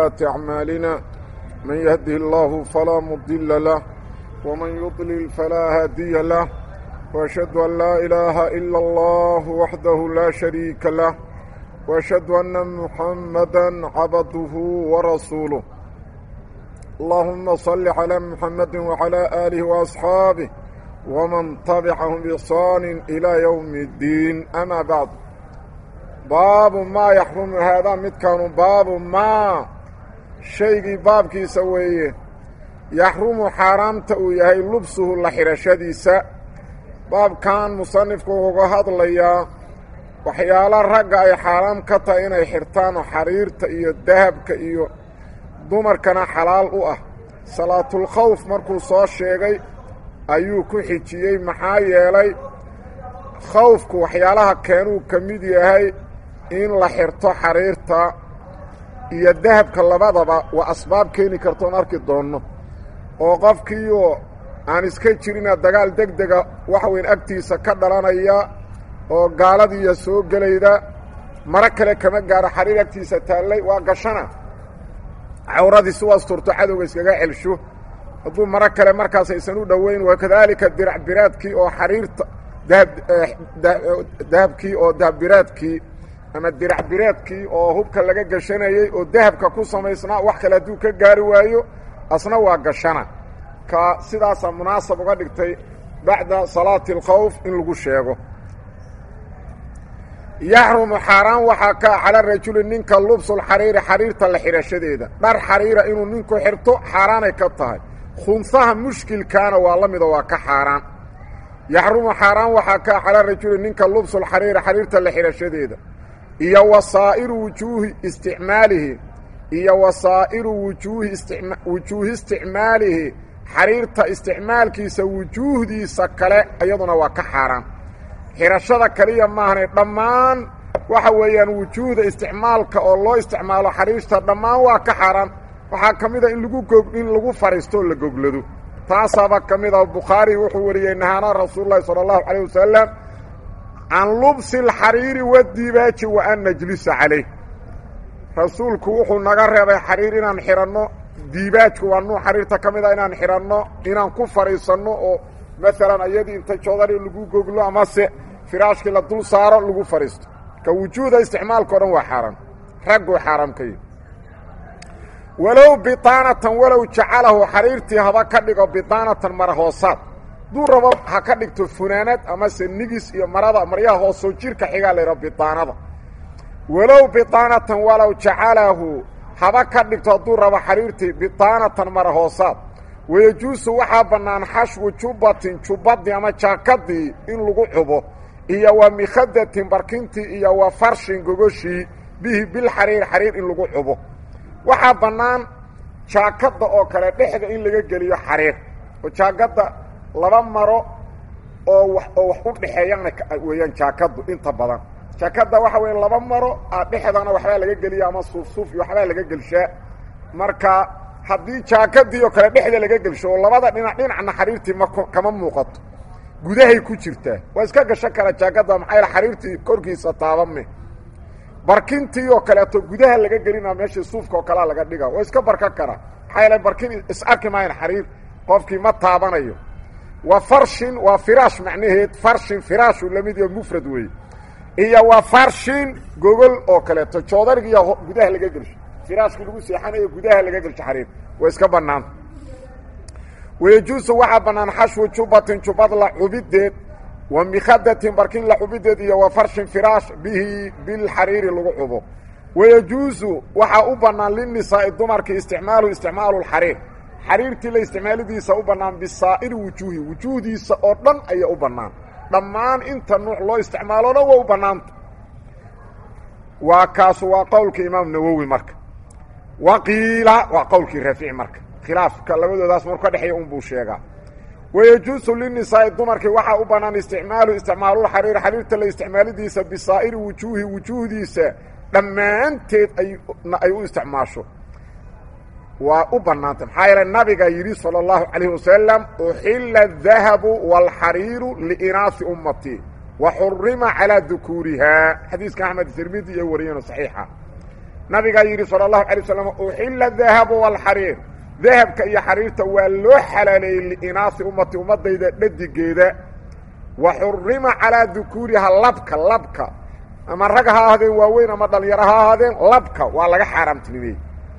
سيئات أعمالنا من يهده الله فلا مضل له ومن يضلل فلا هادي له وأشهد أن لا إله إلا الله وحده لا شريك له وأشهد أن محمدا عبده ورسوله اللهم صل على محمد وعلى آله وأصحابه ومن تبعهم بإحسان إلى يوم الدين أما بعد باب ما يحرم هذا midkaanu baabu maa shaygii baabkiisa weeye yaxrumu xaaraamta uu yahay lubsuhu la xidhashadiisa baabkan musanifku uga hadlayaa waxyaalo ragga ay xaaraam ka tahay inay xidhtaan oo xariirta iyo dahabka iyo dumarkana xalaal u ah salaatulkhawf markuu soo sheegay ayuu ku xijiyey maxaa yeelay khawfku waxyaalaha keenuu ka mid yahay in la xirto xariirta iyo dahabka labadaba waa asbaab keeni kartoon arki doonno oo qofkiioo aan iska jirina dagaal deg dega waxa weyn agtiisa ka dhalanaya oo gaaladiiya soo gelayda maro kale kama gaaro xariir agtiisa taallay waa gashana cawradii si wasturto cadowga iskaga celsho hadduu maro kale markaas aysan u dhoweyn wakadaalika dirac biraadkii oo xariirta dahabkii oo dahabbiraadkii ama dirac biraadkii oo hubka laga gashanayey oo dahabka ku samaysnaa wax kale hadduu ka gaari waayo asna waa gashana ka sidaasaa munaasab uga dhigtay bacda salaati alkhawf in lagu sheego yaxrumu xaaraan waxaa ka cala rajuli ninka lubsulxariiri xariirta la xidhashadeeda dhar xariira inuu ninku xirto xaaraanay ka tahay khunsaha mushkilkaana waa la mida waa ka xaaraan yaxrumu xaaraan waxaa ka cala rajuli ninka lubsulxariiri xariirta la xidhashadeeda iyo wasaa'iru wujuuhi isticmaalihi iyo wasaa'iru wujuuhi wujuuhi isticmaalihi xariirta isticmaalkiisa wujuuhdiisa kale iyaduna waa ka xaaraan xidhashada kaliya maahane dhammaan waxa weeyaan wujuuhda isticmaalka oo loo isticmaalo xariirta dhammaan waa ka xaaraan waxaa ka mid a in lagu gog in lagu fadhiisto oo la goglado taasaaba ka mid ah bukhaari wuxuu wariyey nahaana rasuululahi sala allahu calayh wasalam can lubsi alxariiri wadibaaji wa an najlisa calayh rasuulku wuxuu naga reebay xariir inaan xidhanno diibaajku waa nuuc xariirta ka mid a inaan xidhanno inaan ku fadhiisanno oo maalan ayadii inta joodari lagu goglo amase firaashkii la dul saaro lagu fadhiisto ka wujuuda isticmaalka o dhan waa xaaraan ragguu xaaraam ka yihi walow biطaanatan walow jacalahu xariirtii haba ka dhigo biطaanatan mara hoosaad duu rabo ha ka dhigto funaanad amase nigis iyo marada maryaha hoosoo jirka xigaa la yidhaho biطaanada walow biطaanatan walow jacalahu haba ka dhigto hadduu rabo xariirtii biطaanatan mara hoosaad wayejuusu waxaa bannaan xashwu jubbatin jubbadii ama jaakadii in lagu cubo iyo wa mikhadatin barkintii iyo wa farshin gogoshii bihi bilxariir xariir in lagu cubo waxaa bannaan jaakadda oo kale dhexda in laga geliyo xariir oo jaakadda laba maro oo wa oo wax u dhexeeyana weeyaan jaakaddu inta badan jaakadda waxa weya laba maro a dhexdana waxbaa laga geliya ama suufsuuf iyo waxbaa laga gelshaa marka haddii jaakadii oo kale dhexda laga gelsho oo labada dhinac dhinacna xariirtii ma kama muuqato gudahay ku jirtaa waa iska gashan kara jaakadda maxaa yaele xariirtii korkiisa taabame barkintii oo kaleeto gudaha laga gelina meeshii suufka oo kalea laga dhiga waa iska barkan karaa maxaa yeele barkin is arki maayan xariir qofkii ma taabanayo wa farshin waa firaash macnaheed farshin firaashu lamid iyo mufrad weeye iyo wa farshin gogol oo kaleeto joodarigiiyo gudaha laga gelsho firaashkii lagu seexanayo gudaha laga gelsho xariir waa iska bannaanta wayejuusu waxaa bannaan xashwu jubbatin jubbad la cubideed wa mikhadatin barkin la xubideed iyo wa farshin firaash bihi bilxariiri lagu cubo wayejuusu waxaa u bannaan linisaa'i dumarkii isticmaalu isticmaalu lxariir xariirtii la isticmaalidiisa u bannaan bisaa'iri wujuuhi wujuuhdiisa oo dhan ayaa u bannaan dhammaan inta nuuc loo isticmaalo dhan waa u bannaanta waa kaasu waa qowlka imaam nawowi marka wa qiila waa qowlkii raafici marka khilaafka labadoodaas marku ka dhexeeya unbuu sheegaa wayejuusu linisaa'i dumarkii waxaa u bannaan isticmaalu isticmaalulxariir xariirta la isticmaalidiisa bisaa'iri wujuuhi wujuuhdiisa dhammaanteed ay u isticmaasho waa u bannaantay maxaa yeele nabiga yidhi salى اllahu calayh wasalam uxila الdahabu wاlxariiru liinaafi ummatii wa xurima calىa dukuurihaa xadiiska axmed tirmidi iyo wariyano saxiixa nabigaa yidhi sala allahu alay waslam uxilla dahabu walxariir dahabka iyo xariirta waa loo xalaaleeyey liinaasi ummati ummadayda dhadigeeda wa xurima calaa dukuuriha labka labka ama rag ha ahaadeen waaweyn ama dhalinyaro ha ahaadeen labka waa laga xaaraamtinimeeyey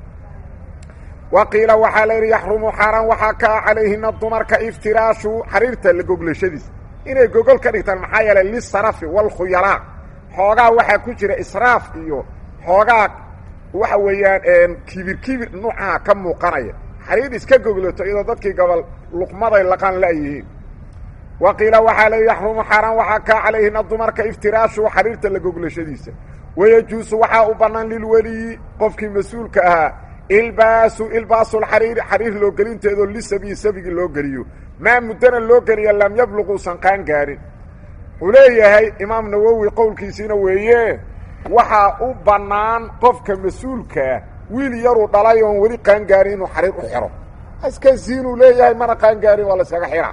wa qiila waxaa la yidhi yaxrumu xaaraan waxaa kaa calayhina dumarka iftiraashu xariirta la goglashadiis inay gogol ka dhigtaan maxaa yeelay lisarafi waalkhuyalaa xoogaa waxaa ku jira israaf iyo xoogaa waxa weeyaan kibir kibir nuucaha ka muuqanaya xariir iska goglato iyadoo dadkii gobol luqmaday laqaan la'yihiin wa qiila waxaa leey yaxrumu xaaraan waxaa kaa calayhina dumarka iftiraashu xariirta la goglashadiisa wayajuusu waxaa u bannaan lilweliyi qofkii mas-uulka ahaa ilbaasu ilbaasulxariiri xariir loo gelinteedoo lisabiyi sabigi loo geliyo maa muddana loo geliya lam yabluq uusan qaan gaarin wuxuu leeyahay imaam nawowi qowlkiisiina weeye waxaa u bannaan qofka mas-uulkaa wiil yaruu dhalay oon weli qaangaarin inuu xariir u xiro iska siinuu leeyahay mana qaangaarin waa la yskaga xihaa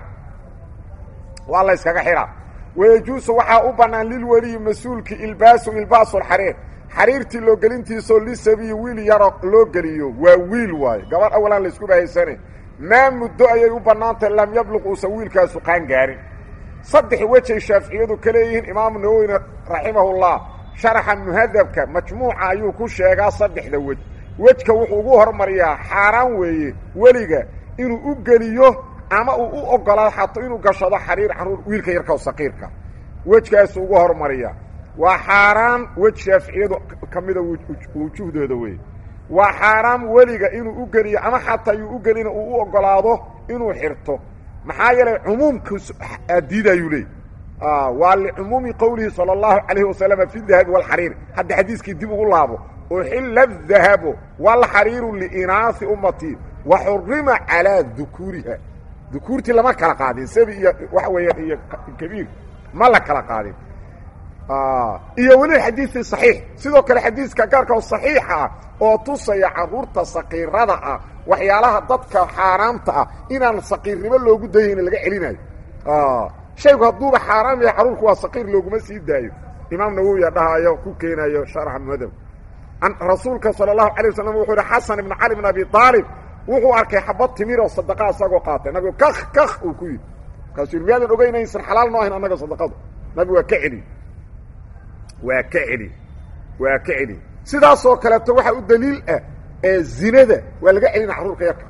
waa la yskaga xidhaa wayajuusu waxaa u bannaan lilweliyi mas-uulki ilbaasu ilbaasulxariir xariirtii loo gelintiisoo lisabiyi wiil yaro loo geliyo waa wiil waayo gabadh awalaan la isku bahaysane maa muddo ayay u bannaantahay lam yabluq uusan wiilkaasu qaangaarin saddex wejay shaaficiyadu ka leeyihiin imaamu nawowina raximahullah sharaxa muhadabka majmuuca ayuu ku sheegaa saddexda wej wejka wuxuu ugu hormariyaa xaaraan weeye weliga inuu u geliyo ama uu u ogolaado xato inuu gashado xariir caruur wiilka yarka saqiirka wejkaasu ugu hormariyaa waa xaaraan wej shaaficiyadu ka mida wujuhdooda weeye waa xaaraam weliga inuu u geliyo ama xataa yuu u gelina uu u ogolaado inuu xirto maxaa yeelay cumuumka diidayuu leey waa licumuumi qowlihi salى اllahu alayhi wasalama fi dahabi wاlxariir hadda xadiiskii dib ugu laabo uxila dahabu wاlxariiru liinaasi ummati wa xurima calىa dukuuriha dukuurtii lama kala qaadin sabi iyo waxa weeyaan iyo kabiir ma la kala qaadin iyo weliba xadiiii صaxiix sidoo kale xadiiska gaarka oo صaxiixa ah oo tusaya caruurta saqiirada ah waxyaalaha dadka xaaraamta ah inaan saqiirnimo loogu dayayna laga celinayo shaygu hadduuba xaaraam yahay caruurku waa saqiir looguma sii daayo imaam nawowiya dhahayo ku keenayo sharxa muhadab rasuulka salى الlahu alay waslm wuxuu yihi xasan ibn cali bn abi aalib wuxuu arkay xabad timiroo sadaqa isagoo qaatay nabigu kak kak uu ku yidhi markaasuu yidhi miyaadan ogeynaysan xalaal noo ahayn annaga sadaqadu nabigu waa ka celi waa ka celi waa ka celi sidaasoo kaleeto waxaa u daliil ah ee zinada waa laga celina carruurka yarka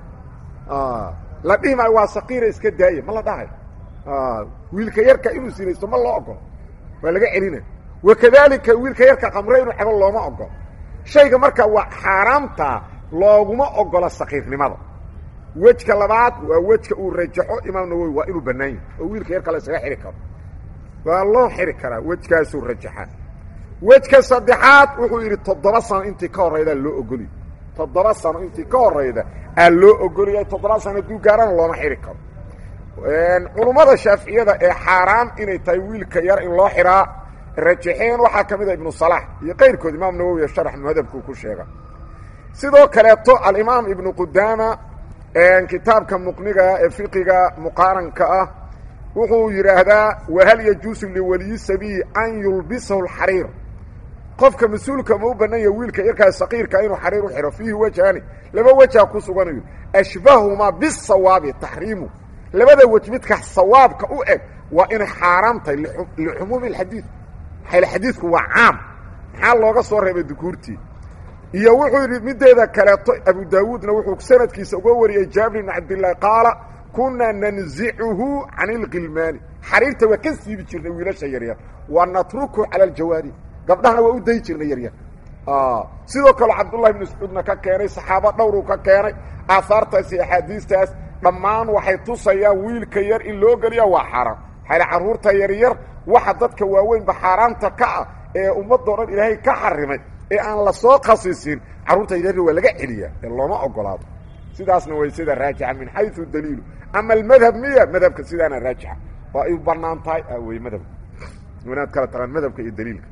la dhihi maayo waa saqiira iska daaya ma la dhahayo wiilka yarka inuu sinaysto ma loo ogolo waa laga celina wakadaalika wiilka yarka qamre inuu cabo looma ogolo shayga marka waa xaaraamta looguma ogola saqiirnimada wejka labaad waa wejka uu rajaxo imaam nawowi waa inuu bannaan yahay oo wiilka yarka la isaga xidhi karo waa loo xidhi karaa wejkaasuu rajaxa wejka saddexaad wuxuu yidhi toddoba sano intii ka horraydaa loo ogoliy toddoba sano intii ka horrayda aa loo ogoliyay toddoba sano hadduu gaarana looma xidhi karo culummada shaaficiyada ee xaaraan inay tahay wiilka yar in loo xidhaa rajaxeen waxaa ka mid a ibnu salaax iyo qayrkood imaam nawowi sharax muhadabkuu ku sheega sidoo kaleeto alimaam ibnu qudaama kitaabka muqniga ee fiqiga muqaaranka ah wuxuu yidhaahdaa wahal yajuusu liwaliyi sabiyi an yulbisahu lxariir qofka mas-uulka ma u bannan yaha wiilka yarkaa saqiirka inuu xariir u xidho fiihi wejhaani laba wejaa ku suganayo ashbahumaa bisawaabi taxriimu labada wej midka sawaabka u eg waa inay xaaraam tahay lixumuumi alxadiid maxayl xadiidku waa caam maxaa looga soo reebay dukuurtii iyo wuxuu yidhi mideeda kaleeto abu daawuudna wuxuu sanadkiisa uga wariyey jaabir ibn cabdillaahi qaala kunaa nanzicuhu can ilqilmaani xariirta waa ka siibi jirnay wiilasha yaryar wa natruku cala aljawaari gabdhahana waa u dayi jirnay yaryar sidoo kale cabdullahi ibn mascuudna ka keenay saxaabo dhowruu ka keenay aahaartaas iyo axaadiistaas dhammaan waxay tusayaan wiilka yar in loo geliya waa xaaraan xayla carruurta yaryar waxa dadka waaweynba xaaraamta ka ah ee ummadoo dhan ilaahay ka xarimay ee aan la soo khasisin carruurta yaryar waa laga celiyaa ee looma ogolaado sidaasna way sida raajixa min xayu daliilu ama almadhab miya madhabka sidaana raajixa waa ay banaan tahay wey madhabka inaad kala taqaan madhabka iyo daliilka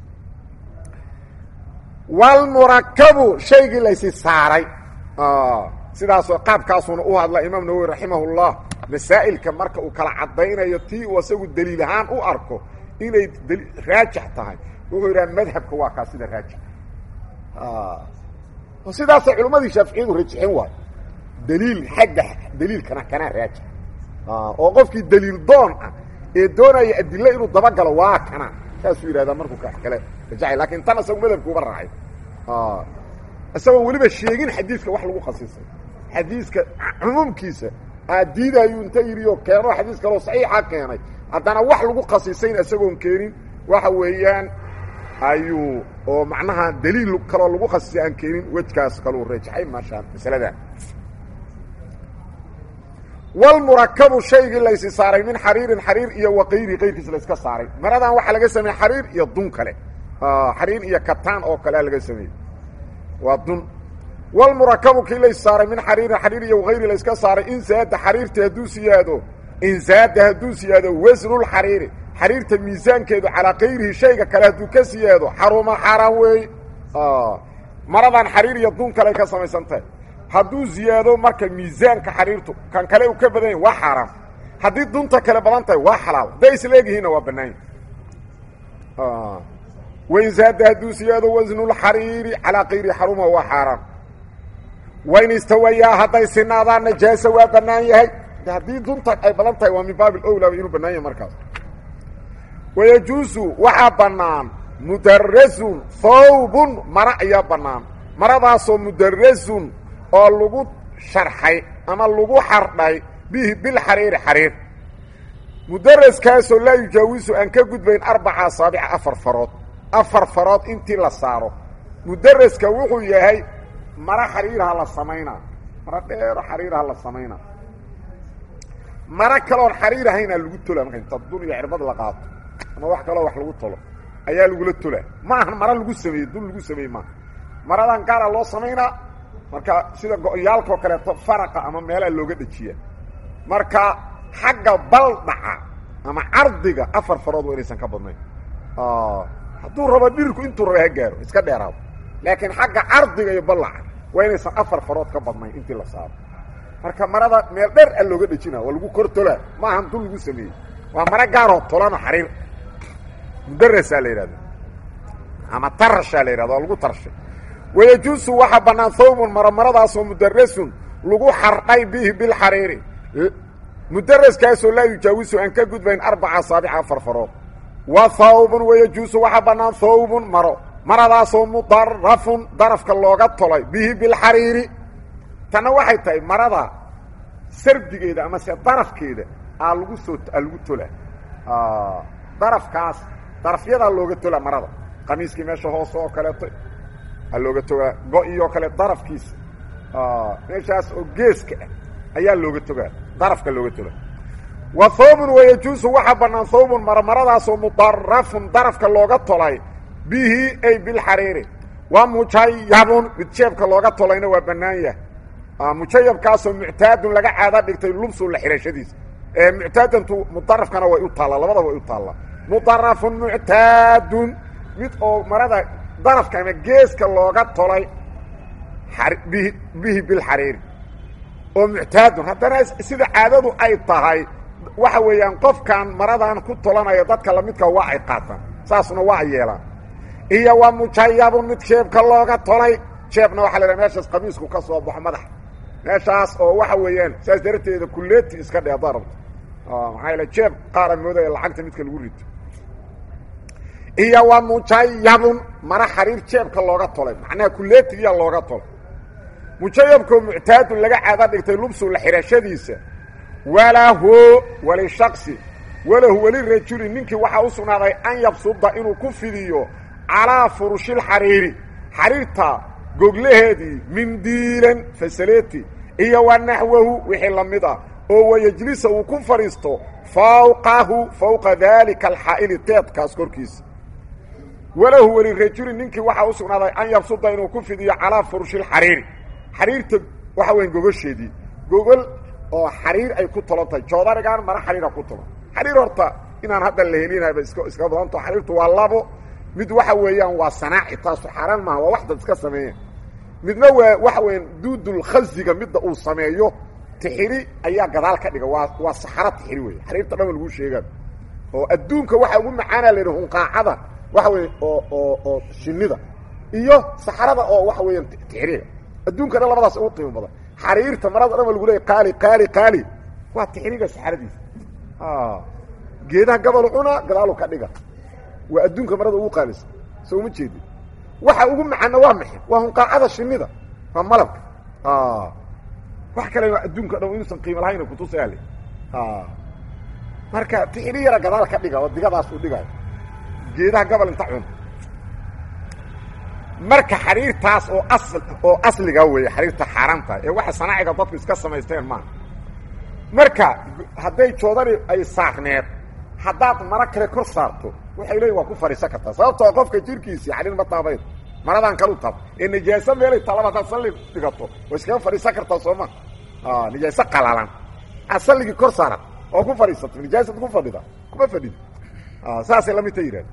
walmurakabu shaygii laysi saaray sidaasoo qaabkaasuna u hadla imaam nawowi raximahullah masaa'ilka marka uu kala caddaynayo tii uu asagu daliil ahaan u arko inay raajix tahay wuxuu yidhaha madhabka waa kaa sida raajix sidaasay culimmadii shaaficiyadu rajixin waayo daliil xagga daliilkana kanaa raajix oo qofkii daliil doon ah ee doonaya adilo inuu dabagalo waa kana saasuu yidhahdaa markuu ka kale rajaxay lakin tan isagu madhabkuuba raacay isagoon weliba sheegin xadiiska wax lagu khasisay xadiiska cumuumkiisa aadiidayuu inta yidhi oo keeno xadiis kaloo saxiixa keenay haddana wax lagu khasisayn isagoon keenin waxa weeyaan ayuu oo macnaha daliil kaloo lagu khasisay aan keenin wejkaas kaluu rajaxay maasha masaladan walmurakabu shaygii laysi saaray min xariirin xariir iyo waqayri qayrkiis layska saaray maradan waxaa laga sameeyey xariir iyo dun kale xariir iyo kataan oo kalea laga sameeyey waa dun walmurakabu kii lays saaray min xariirin xariir iyo waqayri layska saaray in zaada xariirta hadduu siyaado in zaada hadduu siyaado wasnulxariiri xariirta miisaankeedu calaa kayrihi shayga kale hadduu ka siyaado xaruma xaaraan weey maradan xariir iyo dun kale ka samaysan tahay hadduu ziyaado marka miisaanka xariirtu kan kale uu ka badan yahy waa xaaraam haddii dunta kale badan tahay waa xalaal hadday isla egyihiinna waa bannaanya wain zaada hadduu siyaado wasnulxariiri calaa kayri xaruma waa xaaraam wain istawayaa hadday sinaadaan najaasa waa bannaan yahay haddii dunta ay badan tahay waa min baabi owlaba inuu bannaan yahay markaas wayajuusu waxaa bannaan mudarasun thawbun mara ayaa bannaan maradaasoo mudarasun oo lagu sharxay ama lagu xardhay bihi bilxariiri xariir mudaraskaasoo laa yujaawisu aan ka gudbayn arbaca asaabica afar farood afar farood intii la saaro mudaraska wuxuu yahay maro xariiraha la samaynaa maro dheero xariiraha la samaynaa maro kaloon xariir ahaynaa lagu tola marka inta dun iyo cirbad la qaato ama wax kaloo wax lagu tolo ayaa lagula tolaa ma ahan maro lagu sameeyey dun lagu sameeyey maaha maradan gaara loo samaynaa marka sida go-yaalkao kaleeto faraqa ama meelaha looga dhejiya marka xagga baldhaca ama cardiga afar farood waa inaysan ka badnayn hadduu rabo dhirku intuu raba ha gaaro iska dheeraado laakiin xagga cardiga iyo ballaca waa inaysan afar farood ka badnayn intii la saaro marka marada meel dher a looga dhejina waa lagu kor tolaa ma ahan dun lagu sameeyey waa maro gaaroo tolano xariir mudarasaa la yidhahda ama tarashaa la yidhahda waa lagu tarashay wayajuusu waxaa bannaan thawbun maro maradaasoo mudarasun lagu xardhay bihi bilxariiri mudaraskaasoo laa yujaawisu aan ka gudbayn arbaca asaabica afar farood wa thawbun wayajuusu waxaa bannaan thawbun maro maradaasoo mudarafun darafka looga tolay bihi bilxariiri tanna waxay tahay marada sardigeeda ama se darafkeeda aa lagu soo aa lagu tola darafkaas darafyadaa looga tola marada qamiiskii meesha hoose oo kaleeto aa looga togaa go-iyo kale darafkiisa meeshaas oo geeska ah ayaa looga togaa darafka looga toga wa thawbun wayajuusu waxaa bannaan thawbun maro maradaasoo mudarafun darafka looga tolay bihi ay bilxariiri wa mujayabun mid jeebka looga tolayna waa bannaan yahay mujayabkaasoo muctaadun laga caada dhigtay lubsu la xihashadiisa muctaadantu mudarafkana way u taallaa labadaba way u taallaa mudarafun muctaadun mid oo marada darafka ama geeska looga tolay bihi bihi bilxariiri oo muctaadun haddana sida caadadu ay tahay waxa weeyaan qofkan maradan ku tolanaya dadka lamidka waa ay qaataan saasna waa ay yeelaan iyo wa mujayabun mid jeebka looga tolay jeebna waxa la haha meeshaas qamiisku ka soo baxo madaxa meeshaas oo waxa weeyaan saas darteeda kuleeti iska dhe haddaa rabto maxaa yaele jeeb qaara moodaya lacagta midka lagu rito iyo wa mujayabun mara xariir jeebka looga tolay macnaha kuleetigiyaa looga tolay mujayabkoo muctaadun laga caada dhigtay lubsu la xidhashadiisa walahu walishaqsi walahu walirajuli ninkii waxaa u sugnaaday an yabsuda inuu ku fidiyo calaa furushilxariiri xariirta goglaheedii mindiilan fasaleti iyo wa naxwahu wixii la mid ah oo wayejlisa uu ku fadhiisto fawqahu fowqa daalika alxaa'ili teedkaas korkiisa walahu welirajuli ninkii waxaa u sugnaaday an yabsuda inuu ku fidiyo calaa furushilxariiri xariirta waxa weya gogosheedii gogol oo xariir ay ku tolan tahay joodarigaan mara xariira ku tolan xariir horta inaan hadda la helinayba iska iska badanto xariirtu waa labo mid waxa weeyaan waa sanaaci taasu xaaraan maaha waa wax dad iska sameeyeen midna waa waxa weeyaan duudulkhasiga midda uu sameeyo tixiri ayaa gadaal ka dhiga waa waa saxaro tixiri wey xariirta dhan lagu sheegaan oo adduunka waxa ugu macaana la yidhi hunqaacada waxa weeye oo oo oo shinnida iyo saxarada oo waxa weeyaan tixiriga adduunka dhan labadaas ugu qiimo badan xariirta marada dhan ba lagu leeyay qaali qaali qaali waa tixriiga saxaradiisa geedaha gabal cuna gadaalu ka dhiga waa adduunka marada ugu qaalisa soo uma jeedi waxa ugu macana waa maxay waa hunqaacada shinida waa malabka wax kale adduunka dhan inuusan qiimo lahayna kutusaale marka tixri yara gadaal ka dhiga oo digadaas u dhigayo geedaha gabal inta cuna marka xariirtaas oo asl oo asliga weeye xariirta xaaraamta ee waxa sanaaciga dadku iska samaysteen maaha marka hadday joodani ay saarneed haddaad maro kale kor saarto waxay leeyiin waa ku fadhiisan kartaa sababtoo qofka jirkiisii xariir ma taabayn maradan kalu taab ee nijaaso meelay taalaba haddaad salli dhigato waa iskaga fadhiisan kartaa sooma nijaaso qalalan aad salligii kor saaran oo ku fadhiisato nijaasad ku fadhida kuma fadhid saasay lamidta yidhahda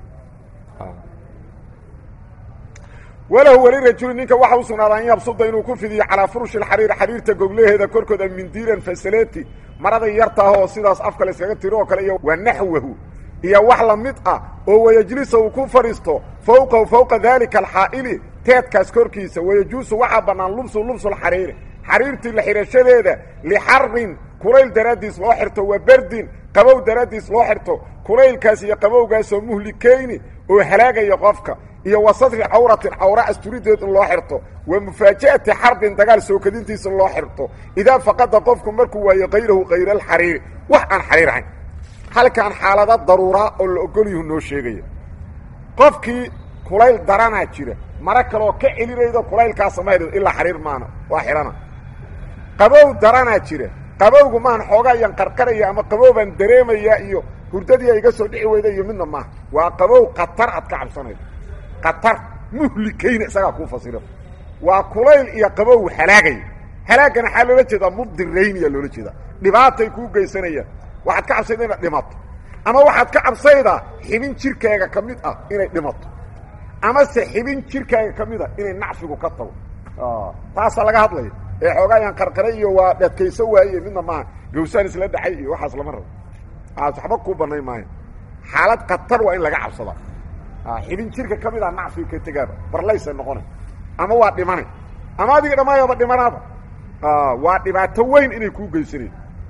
walahu weli rajuli ninka waxa u sugnaadaa an yabsuda inuu ku fidiyo calaa furushi lxariiri xariirta goglaheeda korkooda mindiiran fasaleti marada yartaah oo sidaas afka la iskaga tiro oo kale iyo wa naxwahu iyo wax la mid ah oo wayajlisa uu ku fadhiisto fowqahu fowqa daalika alxaa'ili teedkaas korkiisa wayajuusu waxaa bannaan lubsu lubsulxariiri xariirtii la xidhashadeeda lixarin kulayl daraaddiis loo xirto wa berdin qabow daraaddiis loo xirto kulaylkaas iyo qabowgaasoo muhlikayni oo halaagaya qofka iyo wa sadri cawratin cawra asturideed in loo xirto wa mufaaja'ati xarbin dagaal sookadintiisa in loo xirto idaa faqada qofku markuu waayo kayrahu kayra alxariiri wax aan xariir ahayn halkaan xaalada daruuraa oo la ogolyuhu noo sheegaya qofkii kulayl daranaa jira mara kaleoo ka celinaydo kulaylkaasa mahaydo ilaa xariir maana waa xidhana qabow daranaa jira qabowgu maahan xoogaayaan qarqaraya ama qabowbaan dareemaya iyo hurdadii a iga soo dhici weyda iyo midna maaha waa qabow khatar aad ka cabsanaydo khatar muhlikayna isagaa kuu fasiro waa kulayl iyo qabow halaagaya halaagana waxaa loola jeedaa mudirayniyaa loola jeedaa dhibaatay kuu geysanayaan waxaad ka cabsayda inaad dhimato ama waxaad ka cabsaydaa xibin jirkaaga ka mid ah inay dhimato amase xibin jirkaaga ka mid ah inay nacfigu ka tago taasaa laga hadlaya ee xoogaayaan qarqaray iyo waa dhadkayso waaye midna maaha gawsaan isla dhacay iyo waxaas lama rabo aas waxba kuu banayn maayo xaalad khatar waa in laga cabsadaa xibin jirka ka mid ah nacfiga ka tegaaba barlaysay noqonay ama waa dhimanay ama adiga dhammaayaba dhimanaaba waa dhibaato weyn inay kuu geysanayn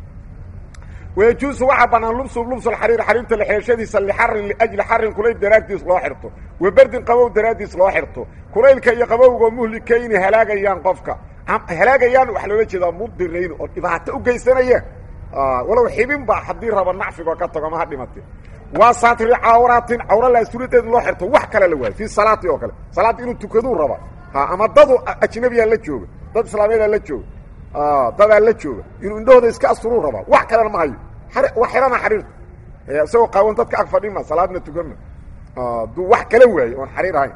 wayajuusu waxaa bannaan lubsu lubsulxariir xariirta lexeeshadiisa lixarin liajli xarin kulayl daraaddiis loo xirto wa berdin qabow daraaddiis loo xirto kulaylka iyo qabowgoo muhlikayni halaagayaan qofka halaagayaan waxaa loola jeedaa mudirayn oo dhibaato u geysanaya walow xibin ba haddii raba nacfigoo ka tago ma ha dhimate waa saatiri cawratin cawra la asturideed loo xirto wax kale la waayo fii salaati oo kale salaad inuu tukaduu raba ama dadu ajnabiyaa la jooga dad islaameedaa la jooga dadaa la jooga inuu indhahooda iska asturuu rabaa wax kalena ma hayo wa xihana xariirta isagoo qaawan dadka ag fadhima salaadna tukanma duu wax kala waayo oon xariir ahayn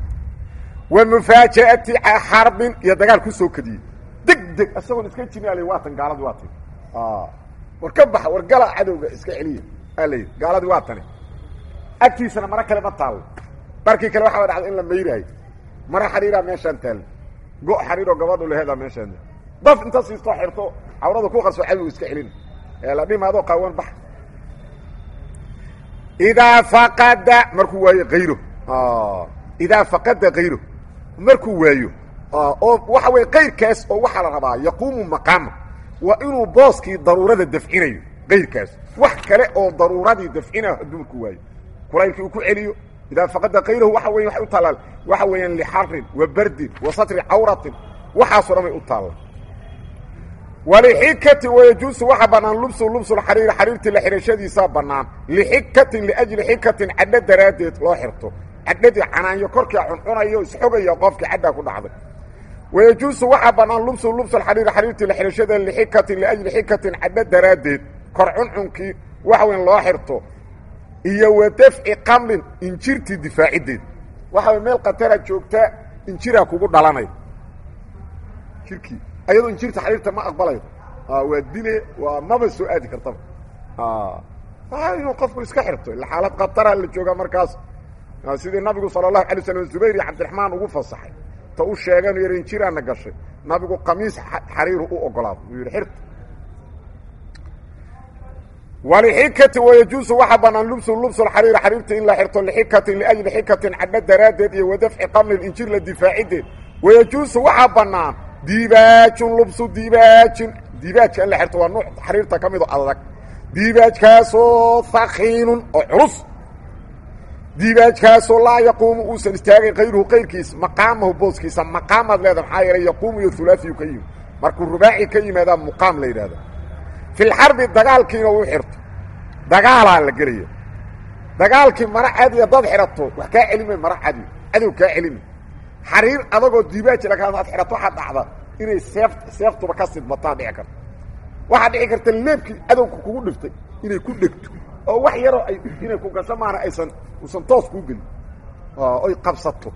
wa mufaaja'ati xarbin iyo dagaal kusoo kadiyey deg deg isagoon iska jirin al waatan gaaladii waa tani war ka baxa war gala cadowga iska celiya aa layidhi gaaladii waa tani agtiisana mara kale ma taallo barkii kale waxaa dhacda in la mayraayo mara xariiraa meeshaan taalla go' xariiroo gabadhu laheedaa meeshaan daf inta siistoo xirto cawrada ku qarso cadowga iska celina ee la dhimaadoo qaawan bax idaa faqada markuu waayo kayro idaa faqada kayro markuu waayo oo waxa weye kayrkaas oo waxaa la rabaa yaquumu maqaama waa inuu booskii daruurada dafcinayo kayrkaas wax kale oo daruuradii dafcinayo hadduu markuu waayo kulaylkii uu ku celiyo idaa faqada kayrahu waxa weya waxay u taallaa waxa weeyaan lixarin wa bardin wa satri cawratin waxaasoo dhan bay u taalla walixikatin wayajuusu waxaa bannaan lubsu lubsulxariiri xariirtii la xidhashadiisaa bannaan lixikatin liajli xikatin cadho daraaddeed loo xirto cadhadii canaanyo korkia cuncunayo isxogaya qofkii cadhaa ku dhacday wayajuusu waxaa bannaan lubsu lubsulxariiri xariirtii la xidhashadeeda lixikatin liajli xikatin cadho daraaddeed kor cuncunkii waxa weyn loo xirto iyo wa dafci qamlin injirtii difaaciddeed waxa way meel khatara joogtaa injiraa kugu dhalanay jirkii ayadoo injirta xariirta ma aqbalayo waa dile waa maba soo aadi kartaba inuu qofku iska xirto ila xaalad khatara la joogaa markaas sidii nabigu sala allahu alay slam zubayr iyo cabdiraxmaan ugu fasaxay ta u sheegan yar injiraana gashay nabigu qamiis xariiru u ogolaado uu yidhi xirta walixikati wayajuusu waxaa bannaan lubsu lubsulxariiri xariirta in la xirto lixikatin liajli xikatin cadho daraaddeed iyo wadafci qamlin injir la difaaciddeed wayajuusu waxaa bannaan diibaajun lubsu diibaajin diibaajka in la xirto waa nuuc xariirta ka mido adag diibaajkaasoo hakiinun oo culus diibaajkaasoo laa yaquumu uusan istaagay kayruhu kayrkiis maqaamahu booskiisa maqaamaad leeda maxaa yeelay yaquumu iyo hulaafiyu ka yimi markuu rubaaci ka yimaadaa muqaam la yidhahda fi lxarbi dagaalkiina uu xirto dagaalaa la gelaya dagaalkii mara cadiya dad xidhato wax kaa celimay mara cadi cadow kaa celimi xariir adagoo diibaaji laga ad xidhato waxaa dhacda inay seef seeftuba ka sidmataa dhici karto waxaa dhici karta leebkii cadowka kugu dhiftay inay ku dhegto oo wax yaroo ay inay ku gasho maana aysan uusan toos kuu gelin oy qabsato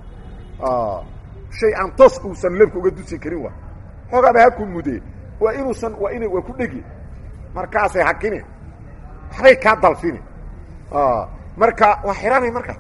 shay aan toos uusan leebka uga dusi karin waa xoogaaba ha ku mudee waa inuusan waa ina waa ku dhegi markaasay hakine waxbay kaa dalfini marka waa xihanay markaa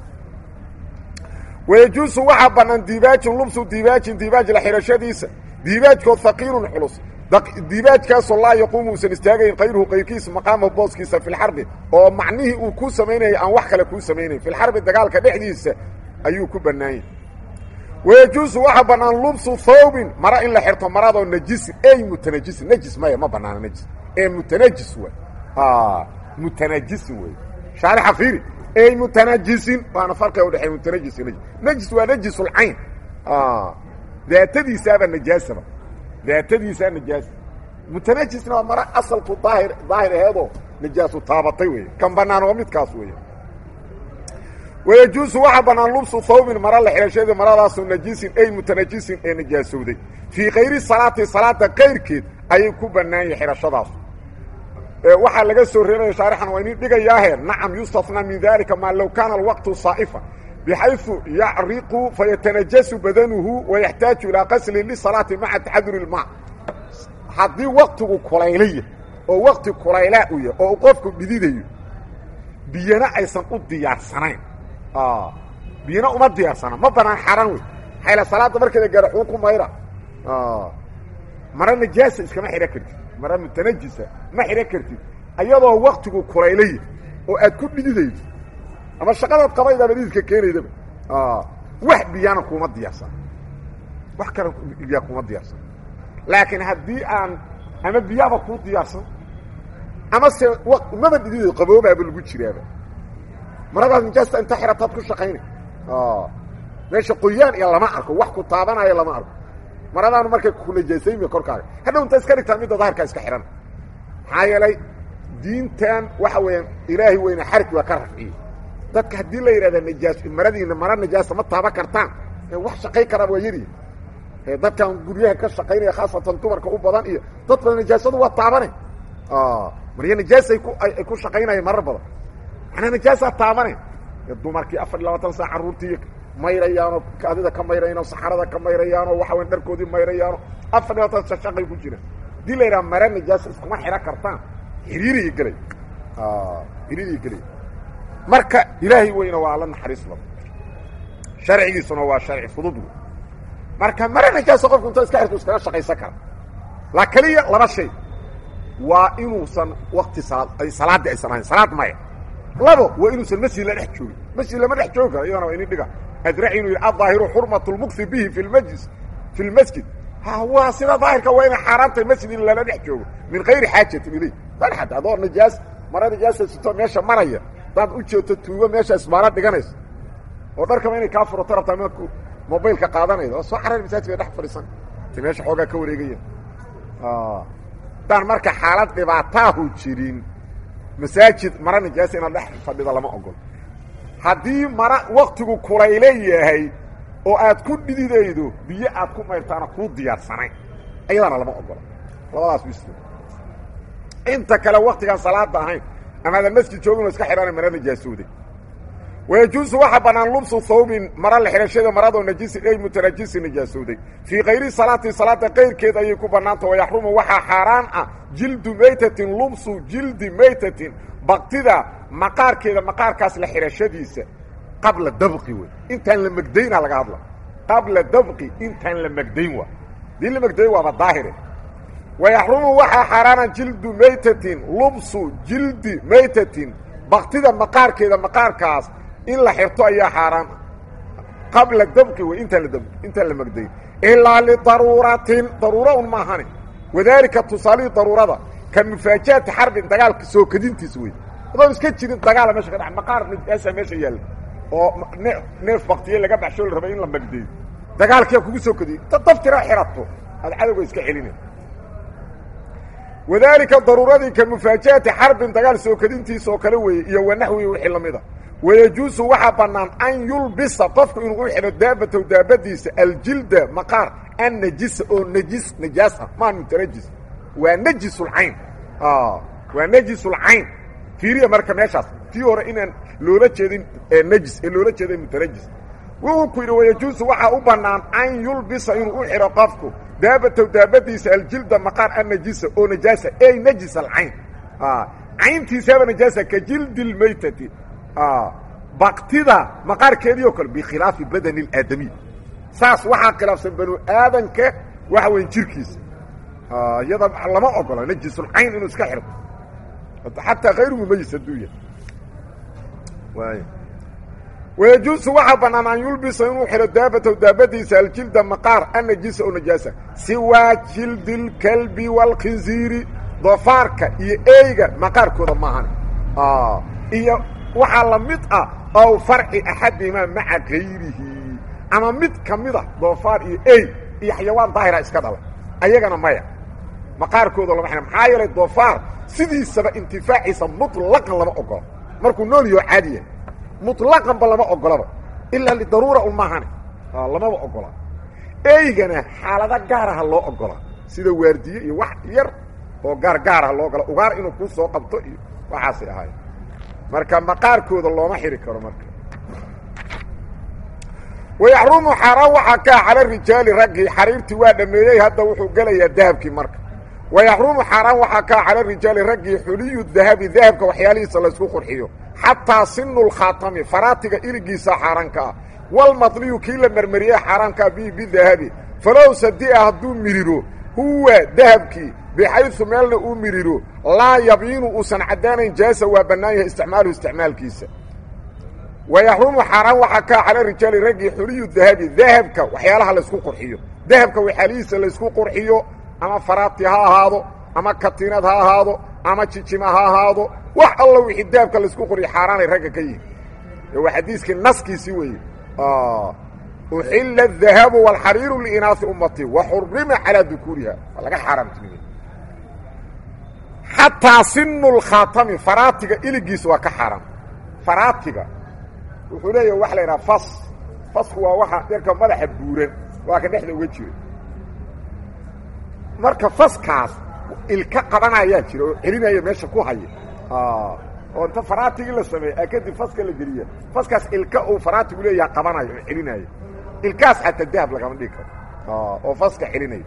wayajuusu waxaa bannaan diibaajin lubsu diibaajin diibaaj la xidhashadiisa diibaajkoo haqiilun culus diibaajkaasoo laa yaquumu uusan istaagayn kayruhu kayrkiisa maqaamahu booskiisa fi lxarbi oo macnihii uu kuu samaynayay aan wax kale kuu samaynayn fi lxarbi dagaalka dhexdiisa ayuu ku bannaanyay wayajuusu waxaa bannaan lubsu thawbin mara in la xirto maradoo najisin ey mutanajisin najis maya ma bannaana najis ee mutanajis wey mutanajisin wey shaarixa fiiri ey mutanajisin waana farqiga udhexeey mutanajis najis najis waa najisulcayn daatadiisaaba najaasaba daatadiisaa najaasa mutanajisna waa mara asalku daahir daahir aheedoo najaasu taabatay wey kan bannaan waa midkaas weeye wayajuusu waxaa bannaan lubsu thawbin mara la xidhashada maradaasu najisin ey mutanajisin ee najaasowday fii kayri salaati salaada kayrkeed ayay ku bannaanyay xidhashadaas waxaa laga soo reebaya shaarixan waa inin dhigayaahe nacam yustafnaa min dalika maa low kaana alwaqtu saa'ifa bxayثu yacriqu fayatanajasu badanuhu wayaxtaaju ilaa qaslin lisalaati maca taxaduri اlma haddii waktigu kulaylaya oo wakti kulaylaa u yahy oo qofku dhididayo biyana aysan u diyaarsanayn biyana uma diyaarsana ma banaan xaran wey xayla salaada markeeda gaara xuu ku mayra mara najaasa iskama xidhan kartid mara mutanajisa ma xidhan kartid ayadoo waktigu kulaylaya oo aad ku dhididaydo ama shaqadaad qabaydaaba dhididka keenaydaba wax biyana kuma diyaarsan wax kale biyaa kuma diyaarsan laakiin haddii aan ama biyaaba kuu diyaarsan ama se maba dhidido qaboobaaba lagu jiraaba maradaas nijaasta inta xirataad ku shaqaynay meesha qoyaan iyo lama arko wax ku taabanayo lama arko maradaanu markay ku najaasaymi korkaaga hadhow inta iska dhigtaa midda daahirkaa iska xidhan maxaa yeelay diintan waxa weeyaan ilaahay weyne xarig waa ka rafciyey dadka haddii la yidhahda najaas maradiina mara najaasa ma taaban kartaan wax shaqay karaa waa yari dadkan guryaha ka shaqaynaya khaasatan dumarka u badan iyo dad badan najaasadu waa taabane marya najaasay ku ay ku shaqaynaya marar badan manaa najaasaa taabane dumarkii afar iyo labaatan saa carruurtii mayrayaanoo kaadida ka mayrayaano saxarada ka mayrayaano waxa weyn dharkoodii mayrayaano afar iyo labaatan sa shaqay ku jiraan hadii la yidhaha mara najaasa iskuma xidhan kartaan xiriiriya gelay xiriiriya gelay marka ilaahay weyna waa la naxariis badan sharcigiisuna waa sharci fudud wey marka mara najaasa qofku inta iska xirto iskaga shaqaysan kara la keliya laba shay waa inuusan wakti salaad salaadii aysan ahayn salaad maya labo waa inuusan masjid la dhex joogin masjid lama dhex joogi karo iyadana waa inin dhiga adraci inuu yidhi adaahiru xurmat lmuksi bihi fi lmajlis fi lmasjid ha waa sida daahirka waa inay xaaraantay masjid in lala dhex joogo min kayri xaajatin ilay ad adoo najaas mara najaasa sito meesha maraya hadaad u jeeto tuugo meesha isbaana dhiganayso oo dharkaba inay kaa furato rabtaa marku mobaylka qaadanayda oo soo carar masaajidka dhex fadhiisan ta meesha xoogaa ka wareegaya haddaan marka xaalad dhibaataahu jirin masaajid mara najaasa inaad dhex fadhida lama ogol haddii mara waktigu kulayle yahay oo aad ku dhididaydo biyo aad ku mayrtaana kuu diyaarsanayn ayadana lama ogola labadaas bis inta kale waktigaan salaada ahayn amaadan masjid joogin oo iska xidhana mara najaasooday wayajuusu waxaa bannaan lubsu thawbin mara la xidhashada maradoo najisin ey mutanajisi najaasooday fii kayri salaati salaada kayrkeed ayay ku bannaanta wayaxrumu waxaa xaaraan ah jildu maytatin lubsu jildi maytatin baktida maqaarkeeda maqaarkaas la xidhashadiisa qabla dabqi wey intaan la megdayna laga hadla qabla dabqi intaan la megdayn waa dii la megdayn waaba daahire wayaxrumu waxaa xaaraana jildu maytatin lubsu jildi maytatin baktida maqaarkeeda maqaarkaas in la xirto ayaa xaaraan qabla dabqi wey intaan la intaan la megdayn ilaa lidaruuratin daruuro un maahane wadaalika tusaalihii daruurada ka mufaajaati xarbin dagaalka soo kadintiis wey adoo iska jirin dagaala meesha ka dha maqaar nijaasa meesha yaalla oo neef baktiye laga baxsho la rabay in la magdeeyo dagaalkiyaa kugu soo kadiyey ta daftira xirato aad cadowga iska celina wadaalika daruuradii ka mufaajaati xarbin dagaal soo kadintiisa oo kale weeye iyo wanaxwi wixii lamida wayajuusu waxaa bannaan an yulbisa qofku inuu u xidho daabatow daabadiisa aljilda maqaar an najisa oo najis najaas ah maa mutanajis waa najisulcayn waa najisulcayn fiiriya marka meeshaas tii hore inaan loola jeedin najis ee loola jeeday mutanajis wuxuu ku yidhi wayajuusu waxaa u bannaan an yulbisa inuu u xidho qofku daabatow daabadiisa aljilda maqaar an najisa oo najaasa ey najis alcayn cayntiisaaba najaasa ka jildi lmaytati baktida maqaarkeedii oo kale bikhilaafi badani اlaadamiy saas waxaa khilaafsan banu aadanka waxa weya jirkiisa iyada lama ogola najisulcayn inuu iska xirto xataa hayru mumayis hadduu yahay waay wayajuusu waxaa bannaan an yulbisa inuu xidho daabatow daabadiisa aljilda maqaar annajisa oo najaasa siwaa jildi اlkalbi wاlkhinziiri doofaarka iyo eyga maqaarkooda maahan iyo waxaa la mid ah ow farci axadihimaa maca gayrihi ama mid ka mida doofaar iyo ey iyo xayawaan daahira iska dhala ayagana maya maqaarkooda lama xidha maxaa yeelay doofaar sidiisaba intifaaciisa muطlaqan lama ogola markuu nool yaho caadi yahay muطlaqanba lama ogolaba ilaa lidaruura un maahane lamaba ogola eygana xaalado gaaraha loo ogola sida waardiye iyo wax yar oo gaar gaaraha loo ogola ugaar inuu kuu soo qabto iyo waxaasay ahaay marka maqaarkooda looma xiri karo marka wayaxrumu xaaraan waxaa kaa cala rijaali raggii xariirtii waa dhameeyey hadda wuxuu gelayaa dahabkii marka wayaxrumu xaaraan waxaa kaa cala rijaali raggii xuliyu dahabi dahabka waxyaalihiisa laysku qurxiyo xataa sinu lkhaatami faraatiga iligiisa xaaraanka ah walmadliyu kii la marmariyey xaaraankaa bihi bidahabi falow sadia hadduu miriro huwa dahabkii bixaysu meelna uu miriro laa yabiinu uusan caddaanayn jaasa waa bannaan yahay isticmaaluhu isticmaalkiisa wayaxrumu xaaraan waxaa kaa cala rijaali raggii xuliyu dahabi dahabka waxyaalaha laysku qurxiyo dahabka waxyaalihiisa laysku qurxiyo ama faraati ha ahaado ama katiinad ha ahaado ama jijima ha ahaado wax alla wixii dahabka laysku qurxiyo xaaraanay ragga ka yihin waa xadiiskii naskiisii weeye uxila الdahabu wاlxariiru liinaasi ummati waxurima calىa dukuuriha waa laga xaaraamtiniye xataa sinu lkhaatami faraatiga iligiisa waa ka xaaraam faraatiga wuxuu leeyaha waxa la idhaha fas fasku waa waxa yarka madaxa buuran waa ka dhexda uga jira marka faskaas ilka qabanayaa jira oo celinaya meesha ku haya oo inta faraatigii la sameeye kadib faska la geliya faskaas ilka uu faraatigu leeyaha qabanayo oo celinaayo ilkaas xataa dahab lagama dhigi karo oo faska celinaya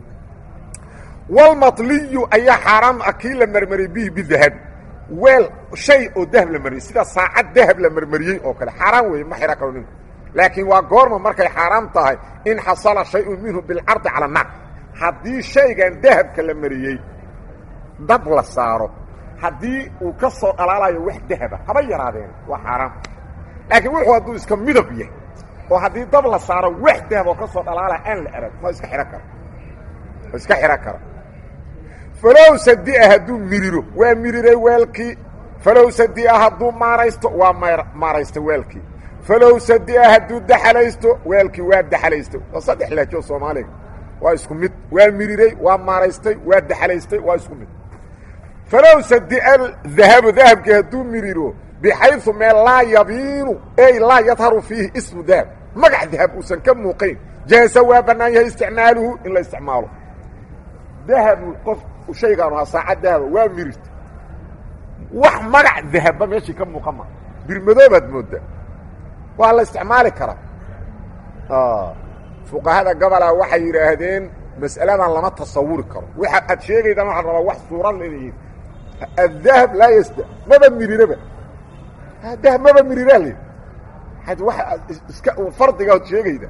walmatliyu ayaa xaaraam ah kii la marmariyey bihi bidahabi weel shay oo dahab la mariyey sida saacad dahab la marmariyey oo kale xaaraan weeye ma xira karo ninku laakiin waa goorma markay xaaraam tahay in xasala shayun minhu bilcardi cala annaar haddii shaygan dahabka la mariyey dab la saaro haddii uu ka soo dhalaalayo wax dahaba haba yaraadeen waa xaaraam laakiin wuxuu hadduu iska midab yahay oo haddii dab la saaro wax dahab oo ka soo dhalaalaya aan la arag ma iska xidhan kara ma iska xidhan kara falow sadia hadduu miriro waa miriray weelkii falow sadia hadduu maaraysto waa maaraysta weelkii falow sadia hadduu daxalaysto weelkii waa daxalaysto waa saddex laajo soomaaliga waa isku mid waa miriray waa maaraystay waa daxalaystay waa isku mid falow sadia dahabu dahabkii hadduu miriro bixayu meel laa yabiinu ey laa yadharu fiihi ismu dahab magac dahab uusan ka muuqayn jaasa waa bannaan yahay isticmaaluhu in la isticmaalo dahabu qof shaygaanu ahaa saacad dahaba waa mirirta wax magac dahabba meeshii ka muuqan ma birmadoobaad mooddaa waa la isticmaali karaa fuqahada gobolaa waxay yidhaahdeen mas'aladan lama tasawuri karo waxa aad sheegaydaan waxaa rabaa wax suurad leeyihiin adahab laa yasda maba miriraba dahab maba miriraa le ad wa iska fardiga od sheegayda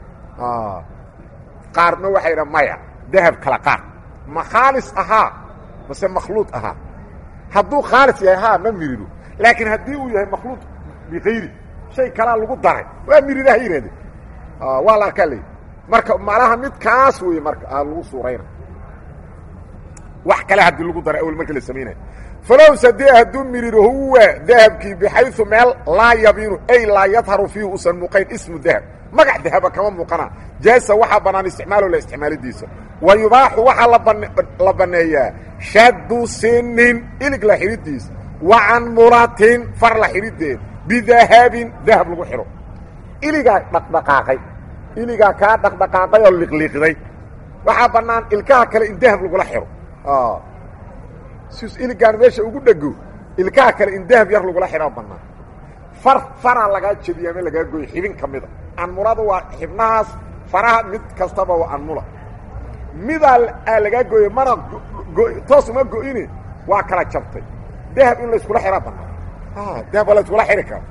qaarna waxay dha maya dahab kala qaar ma khaalis ahaa mase makhluuط ahaa hadduu khaalis yahay haa ma miriro laakiin haddii uu yahay makhluuط bikayri shay kalaa lagu daray waa miriraha yidhahdeen waa la arkaa ley marka malaha midkaas wey marka aa lagu suurayna wax kale haddii lagu dara awel marka la samaynayo falow sadee hadduu miriro huwa dahabkii bixayu meel laa yabiinu ay laa yadharu fiihi usan muuqayn ismu dahab magac dahaba kama muuqana jaasa waxaa bannaan isticmaalo la isticmaalidiisa wa yubaaxu waxaa la banneeyaa shaddu sinin ilig la xidhidiis wa canmulatin far la xidhideed bidahabin dahab lagu xidho iligaa dhaqdhaqaaqay iligaa kaa dhaqdhaqaaqay oo liqliiqday waxaa bannaan ilkaha kale in dahab lagula xidho sis iligaan meesha ugu dhego ilkaha kale in dahab yar lagula xidhaa bannaan far faraa lagaa jebiya ama lagaa gooyo xibin ka mida anmulada waa xibnahaas faraha mid kastaba waa anmula midaa aa lagaa gooye mana toos uma go-ine waa kala jabtay dahab in layskula xidhaa bannaan dahab waa la yskula xidhi kara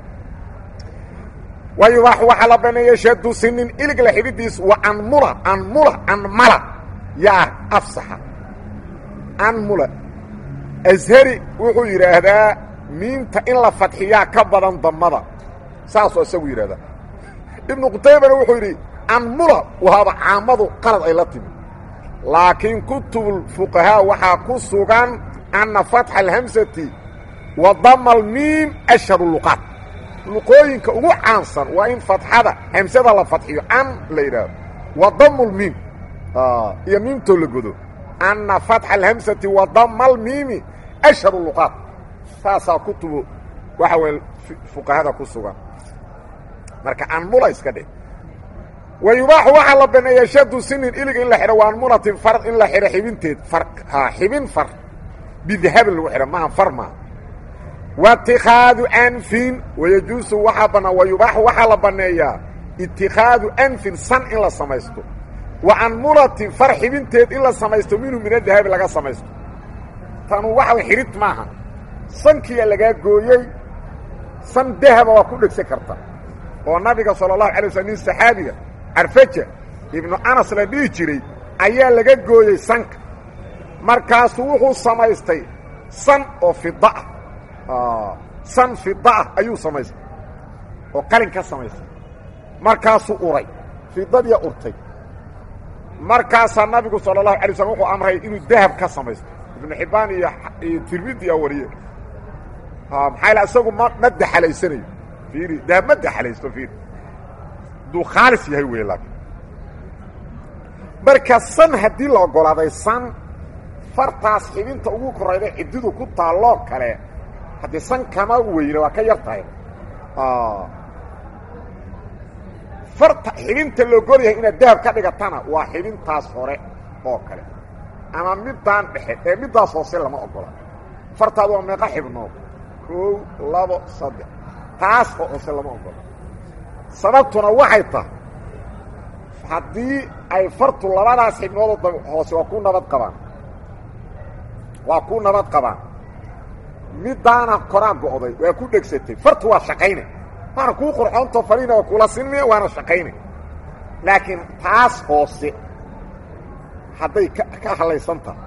wa yubaaxu waxaa la baneeya shadu sinin ilig la xidhidiis wa anmula anmula anmala yaa afsaxa anmula ashari wuxuu yidhaahdaa miinta in la fadxiyaa ka badan damada saasoo isagu yidhahdaa ibnu qutaybana wuxuu yidhi anmula waaba caamadu qalad ay la timi laakiin kutubulfuqahaa waxaa ku sugan anna fatxa alhamsati wa dama almiim ashharu luqaat luqooyinka ugu caansan waa in fatxada hamsada la fadxiyo an la yidhaahdo wa damu lmiim iyo miimtoo la godo anna fatxa alhamsati wa dama almiimi ashharu luqaat saasaa kutubu waxa weye fuqahada ku sugan marka anmula iska dheh wa yubaaxu waxaa la baneeya shadu sinin ilig in la xidho wa anmulatin far in la xidho xibinteed far xibin far bidahabin lagu xidho maaha far maaha waitikaadu anfin wayajuusu waxaa bannaan wa yubaaxu waxaa la banneeyaa itikaadu anfin san in la samaysto wa anmulatin far xibinteed in la samaysto minhu min adahabi laga samaysto tanu waxa xidhid maaha sankiyaa lagaa gooyey san dahaba waa ku dhegsan karta oo nabiga sala allahu alay waslam nin saxaabiga carfaja ibnu anas la dhihi jiray ayaa laga gooyey sanka markaasuu wuxuu samaystay san oo fida ah san fida ah ayuu samaystay oo qalin ka samaystay markaasuu uray fidadiya urtay markaasaa nabigu sala allahu alay slam wuxuu amray inuu dahab ka samaysto ibnu xibbaan iyo iyo tirmidi a wariye maxaa yal isagu ma ma daxalaysanayo fiiri dahab ma daxalaysto fiiri hadduu khaalis yahay wey laakiin marka san haddii la oggolaaday san fartaas xibinta ugu korayda ciddidu ku taalloo kale haddii san kama weyne waa ka yar tahay farta xibinta la ogol yahay inaad dahab ka dhigatana waa xibintaas hore oo kale ama middaan dhexe ee middaas hoose lama oggola fartaadu waa meeqa xibnood koow labo saddex taas oo hoose lama oggola sababtuna waxay tahay haddii ay fartu labadaas xibnoodoo hoose waa ku nabad qabaan waa ku nabad qabaan middaana koraa go'day waa ku dhegsatay fartu waa shaqayne waana kuu qurxoontoo faliina waa kula sinmaya waana shaqayne laakiin taas hoose hadday ka ka hallaysan tahay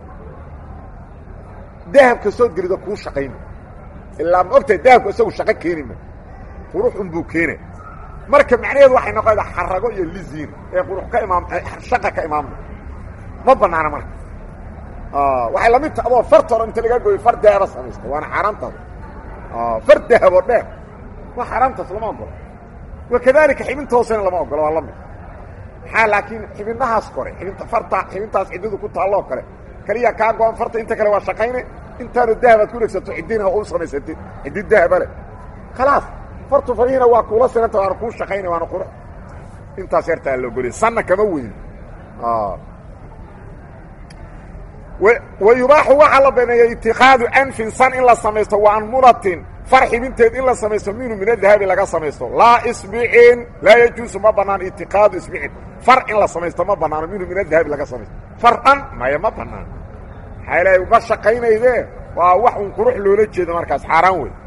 dahabka soo gelida kuu shaqayna ilaa ma ogtahay dahabku isagu shaqo keeni ma qurux unbuu keena marka macnaheedu waxay noqonaydaa xarago iyo liziin ee qurux ka imaam shaqa ka imaamna ma bannaana marka waxay lamid taha adoo farta hore inta lagaa gooyo far dahaba samaysta waana xaaraantaas far dahaboo dheer waa xaaraantaas lama ogolo wakadalika xibinta hoosena lama ogolo waa la mid maxaa laakiin xibinahaas kore xibinta farta xibintaas ciddadu ku taalloo kale keliya kaa go-an farta inta kale waa shaqayne intaanu dahabaad ku dhegsato ciddina u samaysatid ciddi dahaba leh khalaas fartu farihiina waa kuula sinanta waana kuu shaqayna waana qurux intaas yartaa la ogoliya sanna kama weyn wa yubaaxu waxaa la baneeyay itikaadu anfin san in la samaysto wa anmulatin far xibinteed in la samaysto minhu min adahabi laga samaysto laa isbicin laa yajuusu ma bannaan itikaadu isbicin far in la samaysto ma bannaano minhu min adahabi laga samaysto far dhan maya ma bannaan maxaa ilahay ma shaqaynayde waa wax un qurux loola jeedo markaas xaaraan wey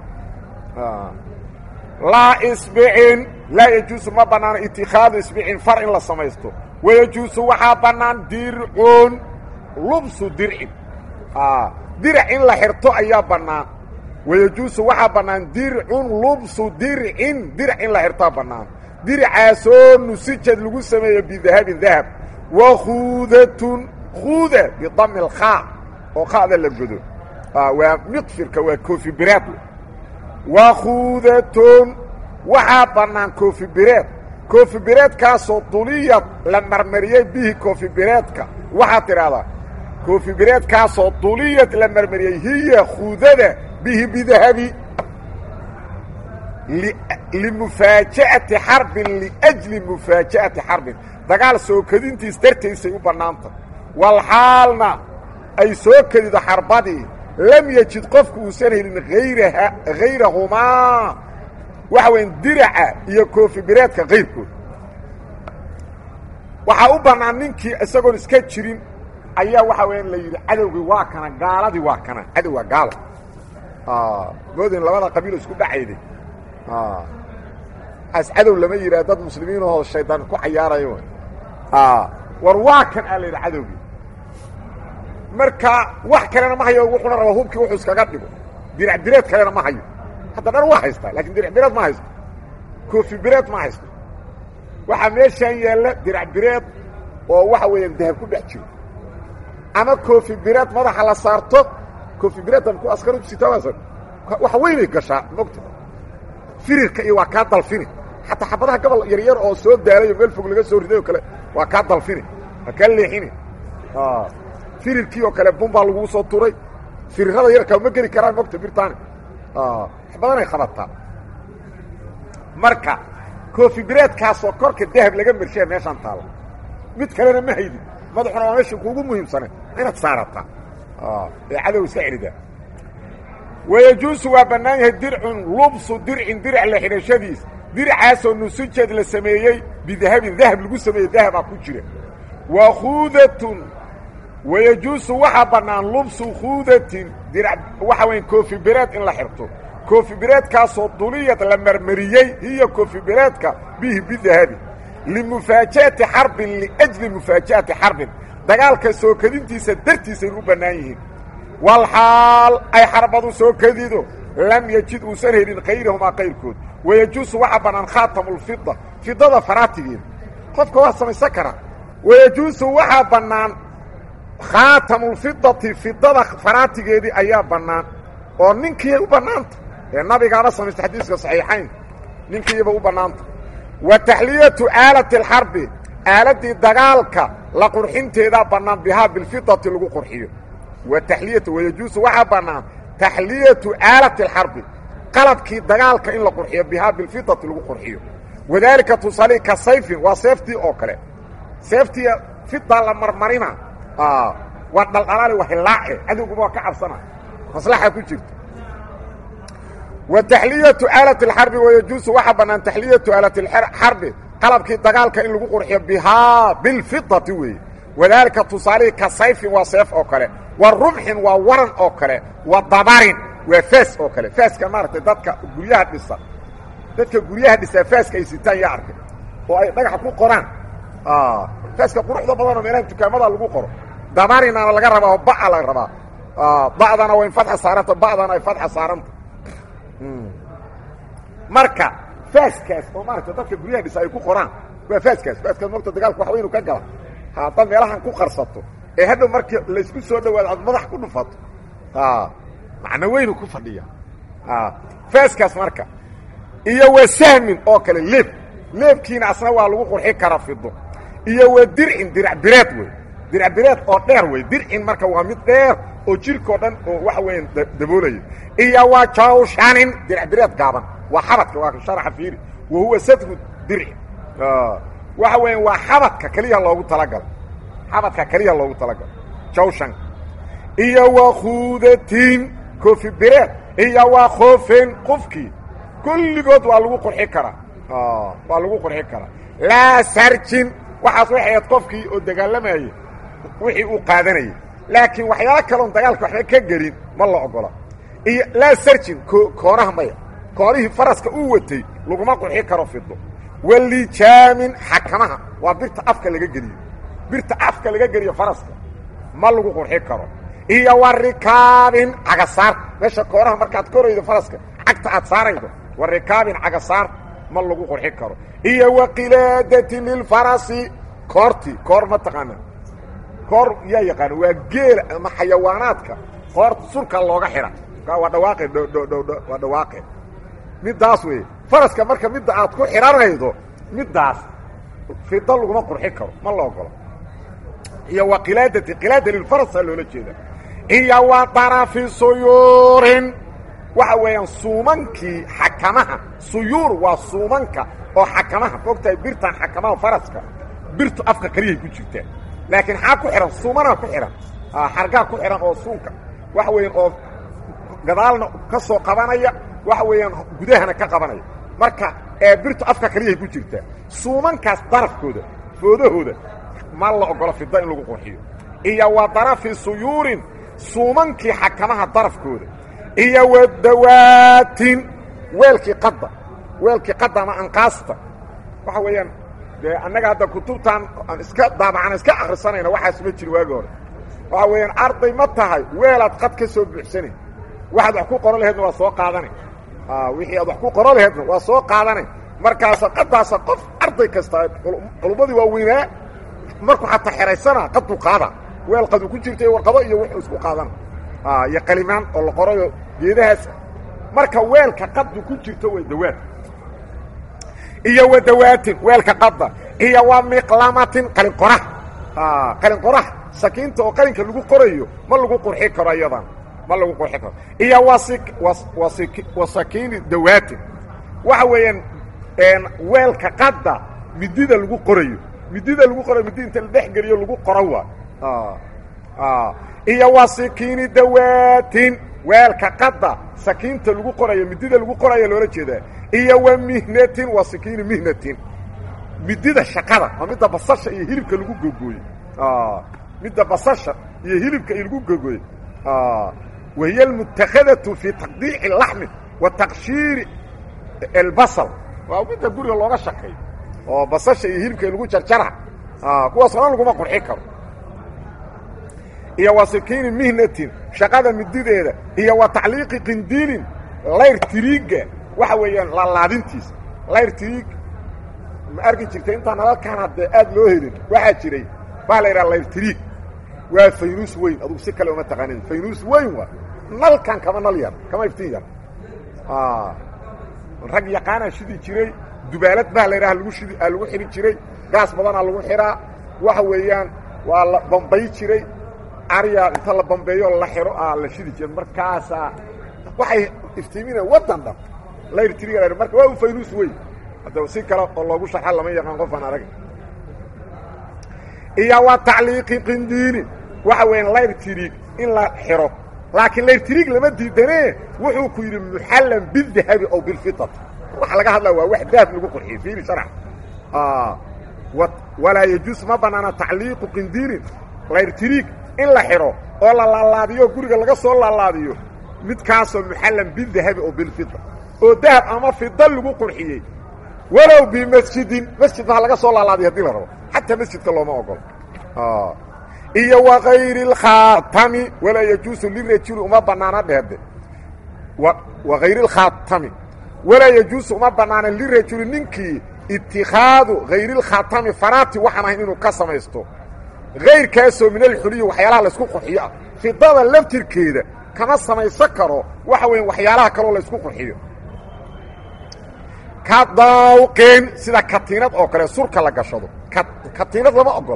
laa isbicin laa yajuusu ma bannaano itikaadu isbicin far in la samaysto wayajuusu waxaa bannaan dircun lubsu dircin dirac in la xirto ayaa bannaan wayajuusu waxaa bannaan dircun lubsu dircin dirac in la xirtaa bannaan diricaasoo nusijad lagu sameeyo bidahabin dahab wa khuudatun khuuda bidami alkhaa oo khada la godo waa miqfirka waa koofi bireed wa khuudatun waxaa bannaan koofi bireed koofi bireedkaasoo duliyad la marmariyey bihi koofi bireedka waxaad tidhaahdaa koofi bireedkaasoo duliyad la marmariyey hiya khuudada bihi bidahabi limufaaja'ati xarbin liajli mufaaja'ati xarbin dagaal soo kedintiis dartaysay u bannaanta walxaalna ay soo kedido xarbadii lam yejid qofku uusan helin hayraha hayrahumaa waxa weyan diraca iyo koofi bireedka kayrkood waxaa u bannaan ninkii isagoon iska jirin ayaa waxa weeyaan la yidhi cadowgii waa kana gaaladii waa kana cadow waa gaalo moodin labada qabiilo isku dhacayday as cadow lama yidhaha dad muslimiin oo shaydaan ku cayaarayo war waa kan aa la yidhi cadowgii marka wax kalena ma hayo wuxuuna rabaa hubkii wuxuu iskaga dhigo dirac bireed kalena ma hayo hadda dhan waa haystaa lakin dirac bireed ma haysto koofi bireed ma haysto waxaa meeshaan yaalla dirac bireed oo waxa weeyaan dahab ku dhex jiro ama koofi bireed madaxa la saarto koofi bireeddan ku askar sitaas wax weynay gashaa mogta firirka iyo waa kaa dalfini xataa xabadaha gobol yaryar oo soo daalayo meel fog laga soo riday oo kale waa kaa dalfini waa kaa leexini firirkii oo kale bumbaa laguu soo turay firirada yarkaa ma geli karaan mogta birtani wax badanay qabataa marka koofi bireedkaasoo korka dahab laga mershaa meeshaan taalla mid kalena ma haydin madaxuna waa meesha kuugu muhiimsane inaad saarataa ee cadow iska celidaa wayajuusu waa bannaan yahay dircun lubsu dircin dirac la xidhashadiis diracaasoo nusujad la sameeyey bidahabin dahab lagu sameeyey dahabaa ku jira wa khuudatun wayajuusu waxaa bannaan lubsu khuudatin dirac waxa weya koofi bireed in la xirto koofi bireedkaasoo duliyad la marmariyey hiyo koofi bireedka bihi bidahabi limufaaja'ati xarbin liajli mufaaja'ati xarbin dagaalka soo kedintiisa dartiisay u bannaan yihiin walxaal ay xarbadu soo kedido lam yejid uusan helin kayrahumaa kayrkood wayajuusu waxaa bannaan khaatamulfida fidada faraatigeeda qofka waa samaysan karaa wayajuusu waxaa bannaan khaatamulfidati fidada faraatigeedii ayaa bannaan oo ninkiiyay u bannaanta ee nabigaaba samaysta xadiiska saxiixayn ninkiiba u bannaanta wa taxliyatu aalati alxarbi aaladdii dagaalka la qurxinteedaa bannaan bihaa bilfidati lagu qurxiyo wa taxliyatu wayajuusu waxaa bannaan taxliyatu aalati alxarbi qalabkii dagaalka in la qurxiyo bihaa bilfidati lagu qurxiyo wadaalika tusaali ka sayfin waa seeftii oo kale seeftii fidaa la marmarina waa dhaldhalaali waa hilaace cadowguba waa ka cabsana maslaxa ku jirta wa taxliyatu aalati alxarbi wayajuusu waxaa bannaan taxliyatu aalati alxarbi qalabkii dagaalka in lagu qurxiyo bihaa bilfidati weeye wadaalika tusaalihii ka sayfin waa seef oo kale wa rumxin waa waran oo kale wa dabarin waa faas oo kale faaska maaragtay dadka guryaha dhisa dadka guryaha dhisaa faaska ay sitaan yaa arkay oo ay dhagaxa ku qoraan faaska quruxda badanoo meelaha dukaamada lagu qoro dabarinaana laga rabaa oo ba'a laga rabaa ba'dana waa in fadxa saaranta ba'dana ay fadxa saaranta marka faaskaas oo maaragtay dadka guryaha dhisa ay ku qoraan waa faaskaas faaskaas mogta dagaalku wax weynu ka gala haddaad meelahan ku qarsato ee hadhow markii laysku soo dhawaado aad madax ku dhufato macno weynu ku fadhiya faaskaas marka iyo wa sahmin oo kale leeb leebkiina asna waa lagu qurxi kara fido iyo wa dircin dirac bireed wey dirac bireed oo dheer wey dircin marka waa mid dheer oo jirkao dhan oo waxa weeyaan daboolaya iyo wa jawshanin dirac bireed gaaban waa xabadka waa sharaxa fiiri wa huwa sadru dirci waxa weeyaan waa xabadka keliya loogu talagalo xabadka keliya loogu talagalo jawshan iyo wa khuudatin koofi bireed iyo wa khoofin qofkii kulligood waa lagu qurxi karaa waa lagu qurxi karaa laa sarjin waxaas waxay ahayd qofkii oo dagaalamayey wixii uu qaadanayay laakiin waxyaalo kaloon dagaalka waxba ka gelin ma la ogola iyo laa sarjin koonaha maya koonihii faraska uu watay laguma qurxi karo fido walijaamin xakamaha waa birta afka laga geliyo birta afka laga geliyo faraska ma lagu qurxi karo iyo wa rikaabin cagasaar meesha koonaha markaad koraydo faraska cagta aad saaraydo wa rikaabin cagasaar ma lagu qurxi karo iyo wa qilaadatin lilfarasi koorti koor ma taqaana koor yaa yaqaana waa geela ama xayawaanaadka koorta surka looga xidha waa dhawaaqe dhdhdh waa dhawaaqe middaas wey faraska marka midda aad ku xidhanaydo middaas fida laguma qurxi karo ma la ogolo iyo wa qilaadati qilaada lilfarasa loola jeeda iyo wa darafi suyuurin waxa weeyaan suumankii xakamaha suyuur waa suumanka oo xakamaha fogtahay birtan xakamaha faraska birtu afka keliyahay ku jirtaa laakiin xaa ku xidhan suumanaa ku xidhan xargaa ku xidhan oo suunka waxa weeyaan oo gadaalna ka soo qabanaya waxa weeyaan gudahana ka qabanaya marka ee birtu afka keliyahay ku jirtaa suumankaas darafkooda foodahooda ma la ogolo fida in lagu qurxiyo iyo wa darafi suyuurin suumankii xakamaha darafkooda iyo wa dawaatin weelkii qadda weelkii qadda ama anqaasta waxa weeyaan dee annaga hadda kutubtan aan iska daabacana iska akrisanayna waxaas ma jiri waagi hore waxa weeyaan arday ma tahay weelaad qad ka soo buuxsanay waxaad wax ku qoro laheedna waa soo qaadanay wixii aad wax ku qoro laheedna waa soo qaadanay markaasa qadaasa qof arday kasta culummadii waa weynaa markuu xataa xeraysana qaduu qaada weel qadu ku jirta warqado iyo wuxuu isku qaadana iyo qalimaan oo la qorayo geedahaas marka weelka qadu ku jirto way dawaad iyo wa dawaatin weelka qadda iyo wa miqlamatin qalin qorax qalin qorax sakiinta oo qalinka lagu qorayo ma lagu qurxi karo iyadan ma lagu qurxi karo iyo wa sakiini dawaatin waxa weeyaan weelka qadda midida lagu qorayo midida lagu qorayo midi inta la dhex geliyo lagu qoro waa iyo wa sikiini dawaatin weelka qadda sakiinta lagu qorayo midida lagu qoraya loola jeedaa iyo wa mihnatin wa sikiini mihnatin midida shaqada waa midda basasha iyo hilibka lagu gogooye midda basasha iyo hilibka lagu gogooye wahiy almutakadatu fi taqdiici laxmi wa taqshiiri albasal waa midda guriga looga shaqeeyo oo basasha iyo hilibka lagu jarjara kuwaas ona laguma qurxi karo iyo wa sikiini mihnatin shaqada midideeda iyo wa tacliiqi qindiilin layr tiriiga waxa weeyaan laalaadintiisa layr tiriig ma arki jirtay intaan nalalkaan haddee aad loo helin waxaa jiray baa la yidhaha layr tiriig waa faynuus weyn adugu si kale uma taqaanin faynuus weyn waa nalkan kama nal yar kama iftiin yar rag yaqaanaa shidi jiray dubaalad baa la yidhaha lagu shidi aa lagu xidhi jiray gaas badanaa lagu xidhaa waxa weeyaan waa la bambay jiray aryaa inta la bambeeyo la xiro aa la shidi jiray markaasaa waxay iftiiminaya waddan dhan layr tiriga marka waa u faynuus weyn hadda si kale oo loogu sharxa lama yaqaan qofaan arag iyo wa tacliiqi qindiini waxa weeyaan layr tiriig in la xiro laakiin layr tiriig lama diidanee wuxuu ku yidhi muxallan bildahabi aw bilfitati waxa laga hadlaya waa wax dahab lagu qurxiyo fiiri sharx walaa yajuus ma bannaana tacliiqu qindiinin layr tiriig in la xidho oo la laalaadiyo guriga laga soo laalaadiyo midkaasoo muxallan bildahabi aw bilfita oo dahab ama fida lagu qurxiyey walow bimasjidin masjid ma laga soo laalaadiyo hadii la rabo xataa masjidka looma ogolo iyo wakayri اlkhaatami walaa yajuusu lirajuli uma banaana dheede wakayri اlkhaatami walaa yajuusu uma banaana lirajuli ninkii itikaadu hayri اlkhaatami faraati waxaan ahayn inuu ka samaysto kayrkaasoo min alxuliyi waxyaalaha laysku qurxiyo ah fidada laftirkeeda kama samaysan karo waxa weya waxyaalaha kaloo laysku qurxiyo ka daawqin sida katiinad oo kale surka la gashado katiinad lama ogola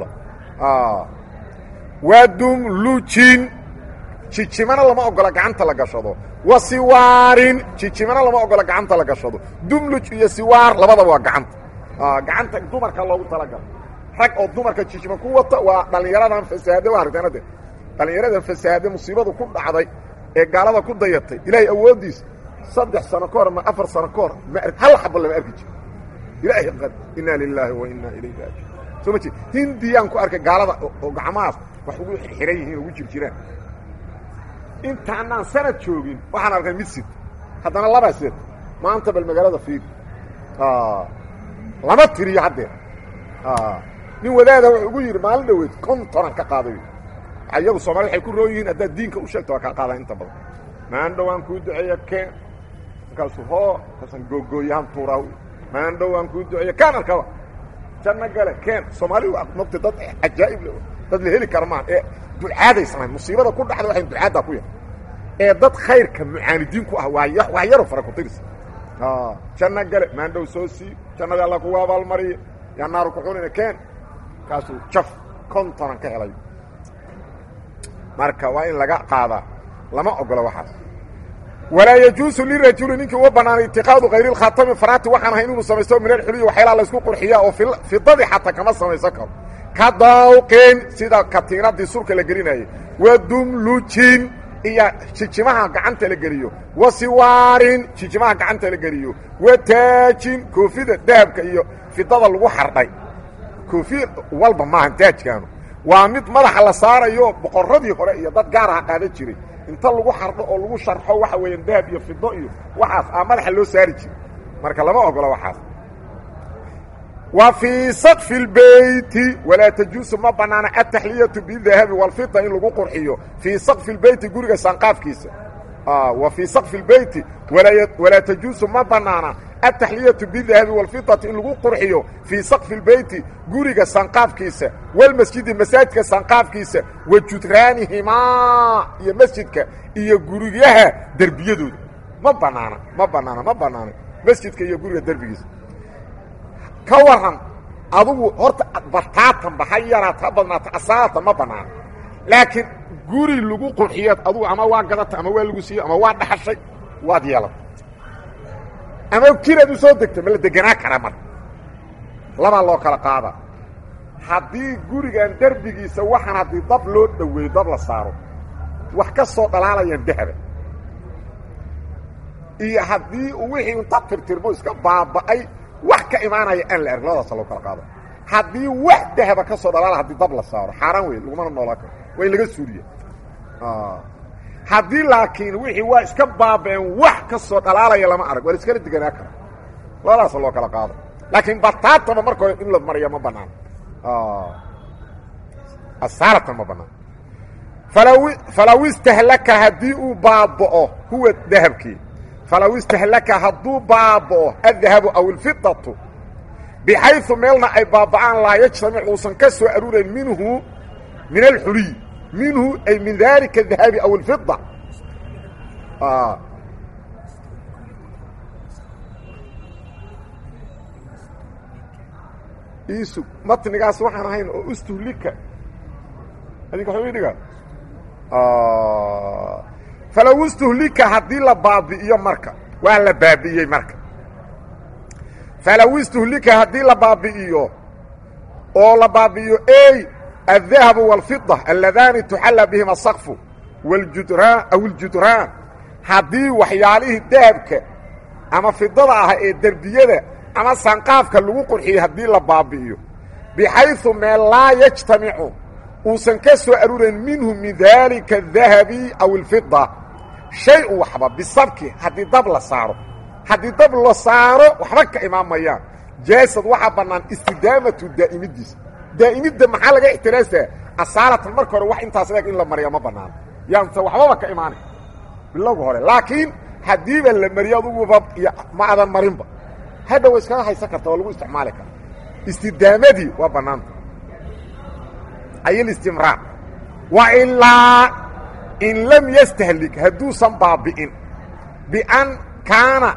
waa dumlujin jijimana lama ogola gacanta la gashado wa siwaarin jijimana lama ogola gacanta la gashado dumluj iyo siwaar labadaba waa gacanta gacanta dumarka loogu talagalo rag oo dumarka jijima ku wata waa dhallinyaradan fasaade waa aragteenade dhallinyaradan fasaade musiibadu ku dhacday ee gaalada ku dayatay ilaahay awooddiisa saddex sano ka hor ma afar sano ka hor ma hal xabo lama arki jiro ilaahay qad inaa lilaahi wa inaa ilayhi raajiun soo ma jeed hindiyaan ku arkay gaalada oo gacmahaas wax ugu xihan yihiin ugu jir jiraan intaanaan sanad joogin waxaan arkay mid sid haddana labaa sid maanta bal magaalada fiir lama tiriyo haddeer nin wadaada wuxuu ugu yidhi maalin dhaweyd kontonan ka qaaday iyagu soomaalida waxay ku roon yihiin haddaad diinka u sheegto waa kaa qaadaan inta badan maan dhowaan kuu duceeya keen markaasuu hoo markaasaan googooyahan tuuraa maandhow aan kuu duceeyo kaan arkaba janno gale keen soomaali waa mogta dad cajaa'ib le dad la heli kara maa ee ducaaday samayn musiibada ku dhacda waxay ducaaddaa ku yar ee dad khayrka mucaanidiin ku ah waa waa yaro fara ku tirisa janno gale maandhow soo sii jannada alla kugu abaalmariya yaa naaru kuxunina keen kaasuu jaf kontonan ka helay marka waa in laga qaadaa lama ogola waxaas walaa yajuusu lirajuli ninkii uma banaanay itiqaadu kayri lkhaatami faraati waxaan ahay inuu samaysto min alxuliyi waxyaalaha laysku qurxiyaa oo fidadii xataa kama samaysan karo ka dawqin sida katiinadii surka la gelinayay wa dumlujin iyo jijimaha gacanta la geliyo wa siwaarin jijimaha gacanta la geliyo wa taajin koofida dahabka iyo fidada lagu xardhay koofi walba maaha taajkaanu waa mid madaxa la saarayo boqorradii hore iyo dad gaaraha qaadan jiray inta lagu xardho oo lagu sharxo waxa weeyaan dahab iyo fido iyo waxaas aa madaxa loo saari jiray marka lama ogola waxaas wa fii sakfi اlbeyti walaa tajuusu ma banaana ataxliyatu bidahabi walfida in lagu qurxiyo fii sakfi اlbeyti guriga sanqaafkiisa wa fii sakfi اlbeyti walaa tajuusu ma banaana ataxliyatu bidahabi walfidati in lagu qurxiyo fii sakfi اlbeyti guriga sanqaafkiisa walmasjidi masaajidka sanqaafkiisa wa judraanihimaa iyo masjidka iyo guryaha derbiyadooda ma banaana ma banaana ma banaana masjidka iyo guriga derbigiisa ka waran adugu horta bartaatanba ha yaraata ha badnaata asaatan ma banaana laakiin guri lagu qurxiyo adugu ama waa gadata ama waa lagu siiyo ama waa dhaxashay waad yeelata ama kiraad u soo degta ma la deganaa karaa marka labaa loo kala qaada haddii gurigan derbigiisa waxaan haddii dab loo dhoweeyo dab la saaro wax ka soo dhalaalayaan dahaba iyo haddii wixii inta tirtirmo iska baaba'ay wax ka imaanaya aan la arg labadaasa loo kala qaado haddii wax dahaba ka soo dhalaala hadii dab la saaro xaaraan wey lagumana noolaa karo waa in laga suuriya haddii laakiin wixii waa iska baaba'een wax ka soo dhalaalaya lama arag waa la iskala deganaa karo labadaasa loo kala qaado laakiin bataataba marka hore in la mariya ma banaan asaalatan ma banaan falaw falaw istahlaka haddii uu baaba'o huwa dahabkii falaw istahlaka hadduu baaba'o addahabu aw ilfidatu bixayu meelna ay baaba'aan laa yajtamic uusan ka soo aruurayn minhu min alxuliy minhu ay min dalika dahabi aw ilfida iisug matnigaas waxaan ahayn oo ustuhlika adinka waxuu idhiga falow istuhlika haddii la baabi'iyo marka waa la baabi'iyey marka falow istuhlika haddii la baabi'iyo oo la baabi'iyo ey الdahabu والفiضة aladaani tuxalla bihima الsqfu wاljudraan aw اljudraan haddii waxyaalihii dahabka ama fidada ah ee derbiyada ama sanqaafka lagu qurxiyey haddii la baabi'iyo bixayثu meel laa yajtamicu uusan ka soo aruurayn minhu min dalika الdahabi aw اlfida shay u waxba bisabki haddii dab la saaro haddii dab la saaro waxba ka imaamayaan jaasad waxaa bannaan istidaamatu daa'imidiisa daa'imidda maxaa laga ixtiraasaa asaalatan marka hore wax intaas leeg in la mariya ma banaano yaanse waxbaba ka imaanay bilowga hore laakiin haddiiba la mariyo aduguba ma adan marinba hadha wa iskaga haysan karta waa lagu isticmaali kara istidaamadii waa bannaanta aylistimraar wa ilaa in lam yastahlik hadduusan baabi'in bian kaana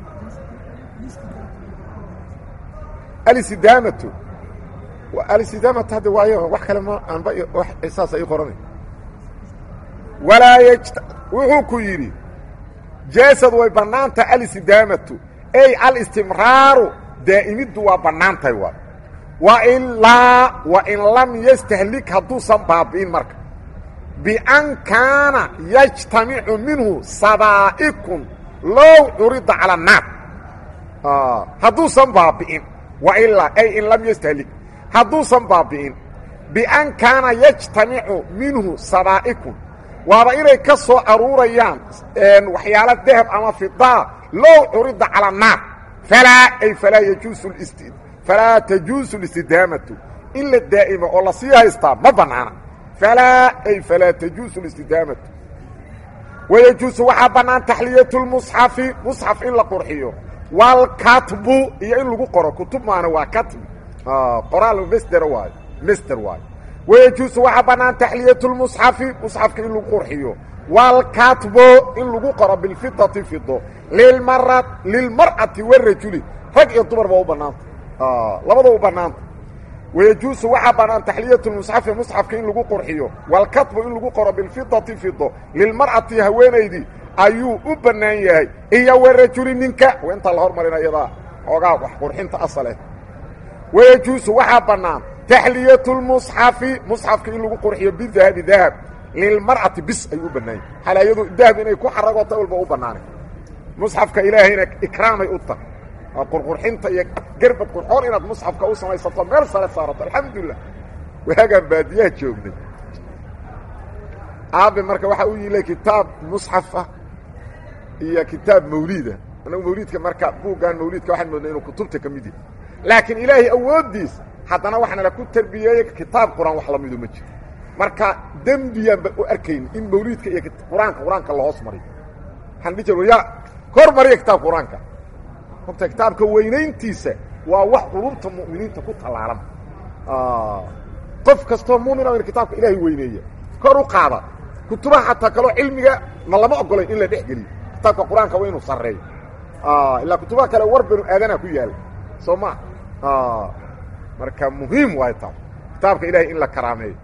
alistidaamatu alistidaamatu hadda waayo wax kale ma aanba saasa ii qoranay walaa yj wuxuu ku yidhi jaasad way bannaantahay alistidaamatu ey alistimraaru daa'imiddu waa bannaantahay waa wa ilaa wa in lam yastahlik hadduusan baabi'in marka bian kaana yajtamicu minhu sabaa'ikun low curida cala annaar hadduusan baabi'in wa ilaa ay in lam yastahlik hadduusan baabi'in bian kaana yajtamicu minhu sabaa'ikun waaba inay ka soo aruurayaan waxyaalo dahab ama fidaa low curida cala annaar falaa ay falaa yajuusu falaa tajuusu listidaamatu in la daa'imo oo lasii haystaa ma bannaana falaa ay falaa tajuusu listidaamatu wayajuusu waxaa bannaan taxliyatu lmusxafi musxaf in la qurxiyo walkatbu iyo in lagu qoro kutub maana waa katbi qoraal mster waayo mster waayo wayajuusu waxaa bannaan taxliyatu lmusxafi musxafka in lagu qurxiyo walkatbu in lagu qoro bilfidati fido lilmara lilmar'ati warajuli rag iyo dumar ba u bannaanta labada u bannaanta wayajuusu waxaa bannaan taxliyatu lmusxafi musxafka in lagu qurxiyo walkatbu in lagu qoro bilfidati fido lilmar'ati haweenaydii ayuu u bannaan yahay iyo warajuli ninka intaa la hormarina iyadaa xoogaa wax qurxinta asaleh wayajuusu waxaa bannaan taxliyatu lmusxafi musxafka in lagu qurxiyo bidahabi dahab lilmar'ati bis ayuu u bannaan yahay halaayadu dahab inay ku xaragota walba u bannaanay musxafka ilaahayna ikraamay u tahay qurqurxinta iyo gerbad qurxoon inaad musxafka u samaysato meel sare saarato alxamdulilah waagaan baadiyaha joognay aabe marka waxaa u yilay kitaab musxaf ah iyo kitaab mawliida anagu mawliidka marka buuggan mawliidka waxaan moodnay inuu kutubta ka mid yahay laakiin ilaahay awooddiis haddana waxaana la ku tarbiyeeyey kitaab qur-aan wax lamidu ma jiro marka dembiyaanba u arkayn in mawliidka iyo qur-aanka qur-aanka lahoos mariyo waxaan dhihi jir ya hor mariya kitaabka qur-aanka horta kitaabka weynayntiisa waa wax qulubta mu'miniinta ku tallaalan qof kastoo muumina in kitaabka ilaahay weyneeya kor u qaada kutubaha xataa kaloo cilmiga ma lama ogolayn in la dhex geliyo kitaabka qur-aanka waa inuu sarreeyo ilaa kutubaha kale war banu aadana ku yaala soo ma marka muhiim waay taas kitaabka ilahay in la karaameeyo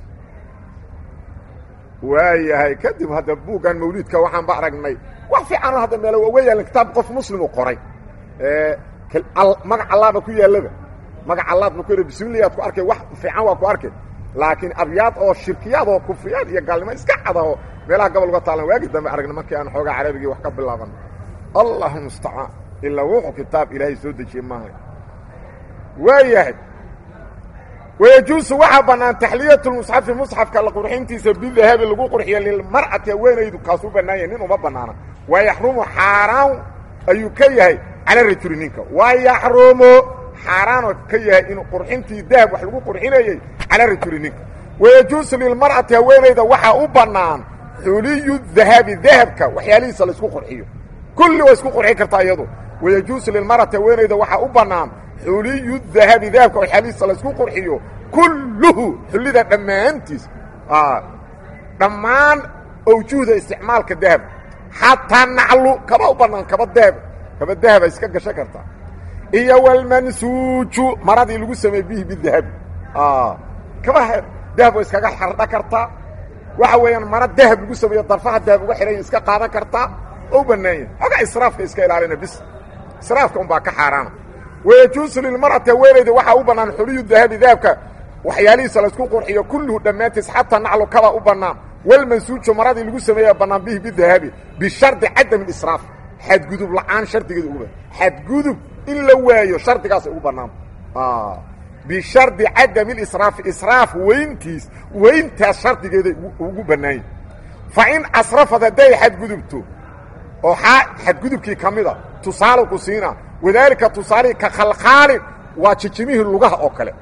waayahay kadib hadda buuggan mawliidka waxaan ba aragnay wax fiicanoo hadda meel uga yaalan kitaab qof muslim u qoray magac allaaba ku yaallaba magac allaad ma ku yara bismillahi aad ku arkay wax fiican waa ku arkay laakiin abyaad oo shirkiyaad oo kufriyaad iyo gaalnimo iska cadaho meelaha gobol uga taalan waagi dambe aragna markii aan xoogaa carabigii wax ka bilaaban allahu mustacaan ilaa wuxuu kitaab ilaahay soo dejiyey maaha waayahay wayajuusu waxaa bannaan taxliyatu lmusxafi musxafka la qurxintiisa bidahabi lagu qurxiyo lilmar'ati haweenaydu kaasuu bannaan yahay nin uma bannaana waa yaxrumu xaaraan ayuu ka yahay cala rajuli ninka waa yaxrumu xaaraanoo ka yahay inuu qurxintii dahab wax lagu qurxinayey cala rajuli ninka wayajuusu lilmar'ati haweenayda waxaa u bannaan xuliyu dahabi dahabka waxyaalihiisa laysku qurxiyo kulli waa isku qurxin kartaa iyadu wayajuusu lilmar'ati haweenayda waxaa u bannaan xuliyu dahabi dahabka waxyaalihiisa laysku qurxiyo kulluhu xullida dhammaantiis dhammaan awjuhda isticmaalka dahab xataa naclu kaba u bannaan kaba dahab kaba dahaba iska gasho kartaa iyo walmansuuju maradii lagu sameeyey bihi bidahabi kaba dahab way iskaga xardha kartaa waxa weeyaan mara dahab lagu sameeyo darfaha dahab uga xihanya iska qaadan kartaa oo u bannaan yahay xoogaa israafka iska ilaalina bis israafka un baa ka xaaraana wayajuusu lilmar'ati haweenayda waxaa u bannaan xuliyu dahabi dahabka waxyaalihiisa laysku qurxiyo kulluhu dhammaantiis xataa naclu kaba u bannaan walmansuuju maradii lagu sameeya bannaan bihi bidahabi bishardi cadami israaf xadgudub la'aan shardigeeda ugu xadgudub in la waayo shardigaasay ugu bannaan bishardi cadami lisraafi israaf weyntiis weyntaas shardigeeday ugu bannaanya fa in asrafad hadday xadgudubto oo xadgudubkii ka mida tusaale ku siina wadaalika tusaalihii ka khalkhaalin waa jijimihii lugaha oo kale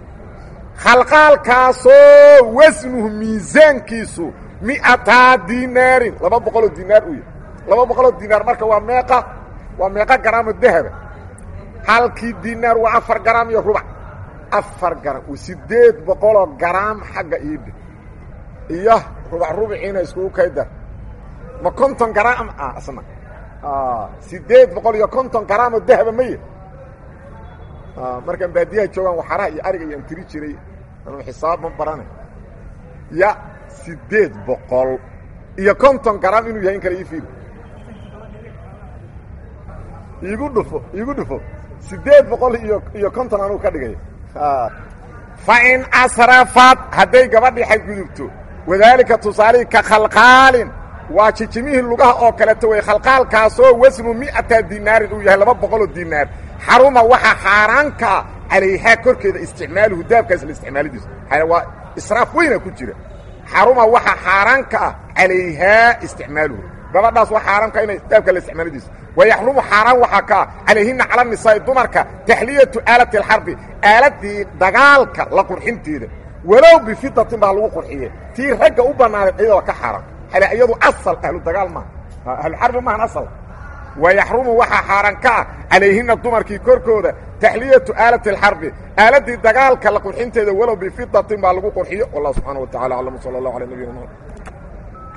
khalqaalkaasoo wasnuhu miisaankiisu mi'ataa dinaarin laba boqoloo dinaar u yahy laba boqoloo dinaar marka waa meeqa waa meeqa garaamo dahaba halkii dinaar waa afar garaam iyo rubac afar garam sideed boqoloo garaam xagga iidhe iyo rubac rubiciina iskugu kaydar ma konton garaam ah isna sideed boqol iyo konton garaamoo dahaba maya markaan baadiyaha joogaan waxaraha iyo ariga iyaan tiri jiray anu xisaab ma baranay ya sideed boqol iyo konton garaam inuu yahay in kale ii fiiri iigu dhufo iigu dhufo sideed boqol iyo iyo konton anuu ka dhigay fa in asrafad hadday gabadhii xadgudubto wadaalika tusaalihii ka khalqaalin waa jijimihii lugaha oo kaleeto wey khalqaalkaasoo wasnu mi'ata dinaarin uu yahay laba boqoloo dinaar xaruma waxaa xaaraankaa calayhaa korkeeda isticmaaluhu dahabkaas la isticmaalidiisa waa israaf weyna ku jira xaruma waxaa xaaraanka ah calayhaa isticmaaluhu gabadhaas waa xaaraanka inay dahabka la isticmaalidiisa wayaxrumu xaaraan waxaa kaa calayhina cala nisaa'i dumarka taxliyatu aalati alxarbi aaladii dagaalka la qurxinteeda walow bifidatin baa lagu qurxiye tii ragga u bannaaneed iyadoo ka xaaraan iyadu asal ahlu dagaal maaha ahluxarbi maahan asal wayaxrumu waxaa xaaraan ka ah calayhina dumarkii korkooda taxliyatu aalati alxarbi aaladdii dagaalka la qurxinteeda walow bifidatin baa lagu qurxiyo wallah subxaana wa tacala aclam sala allah ala nabiyina mxamed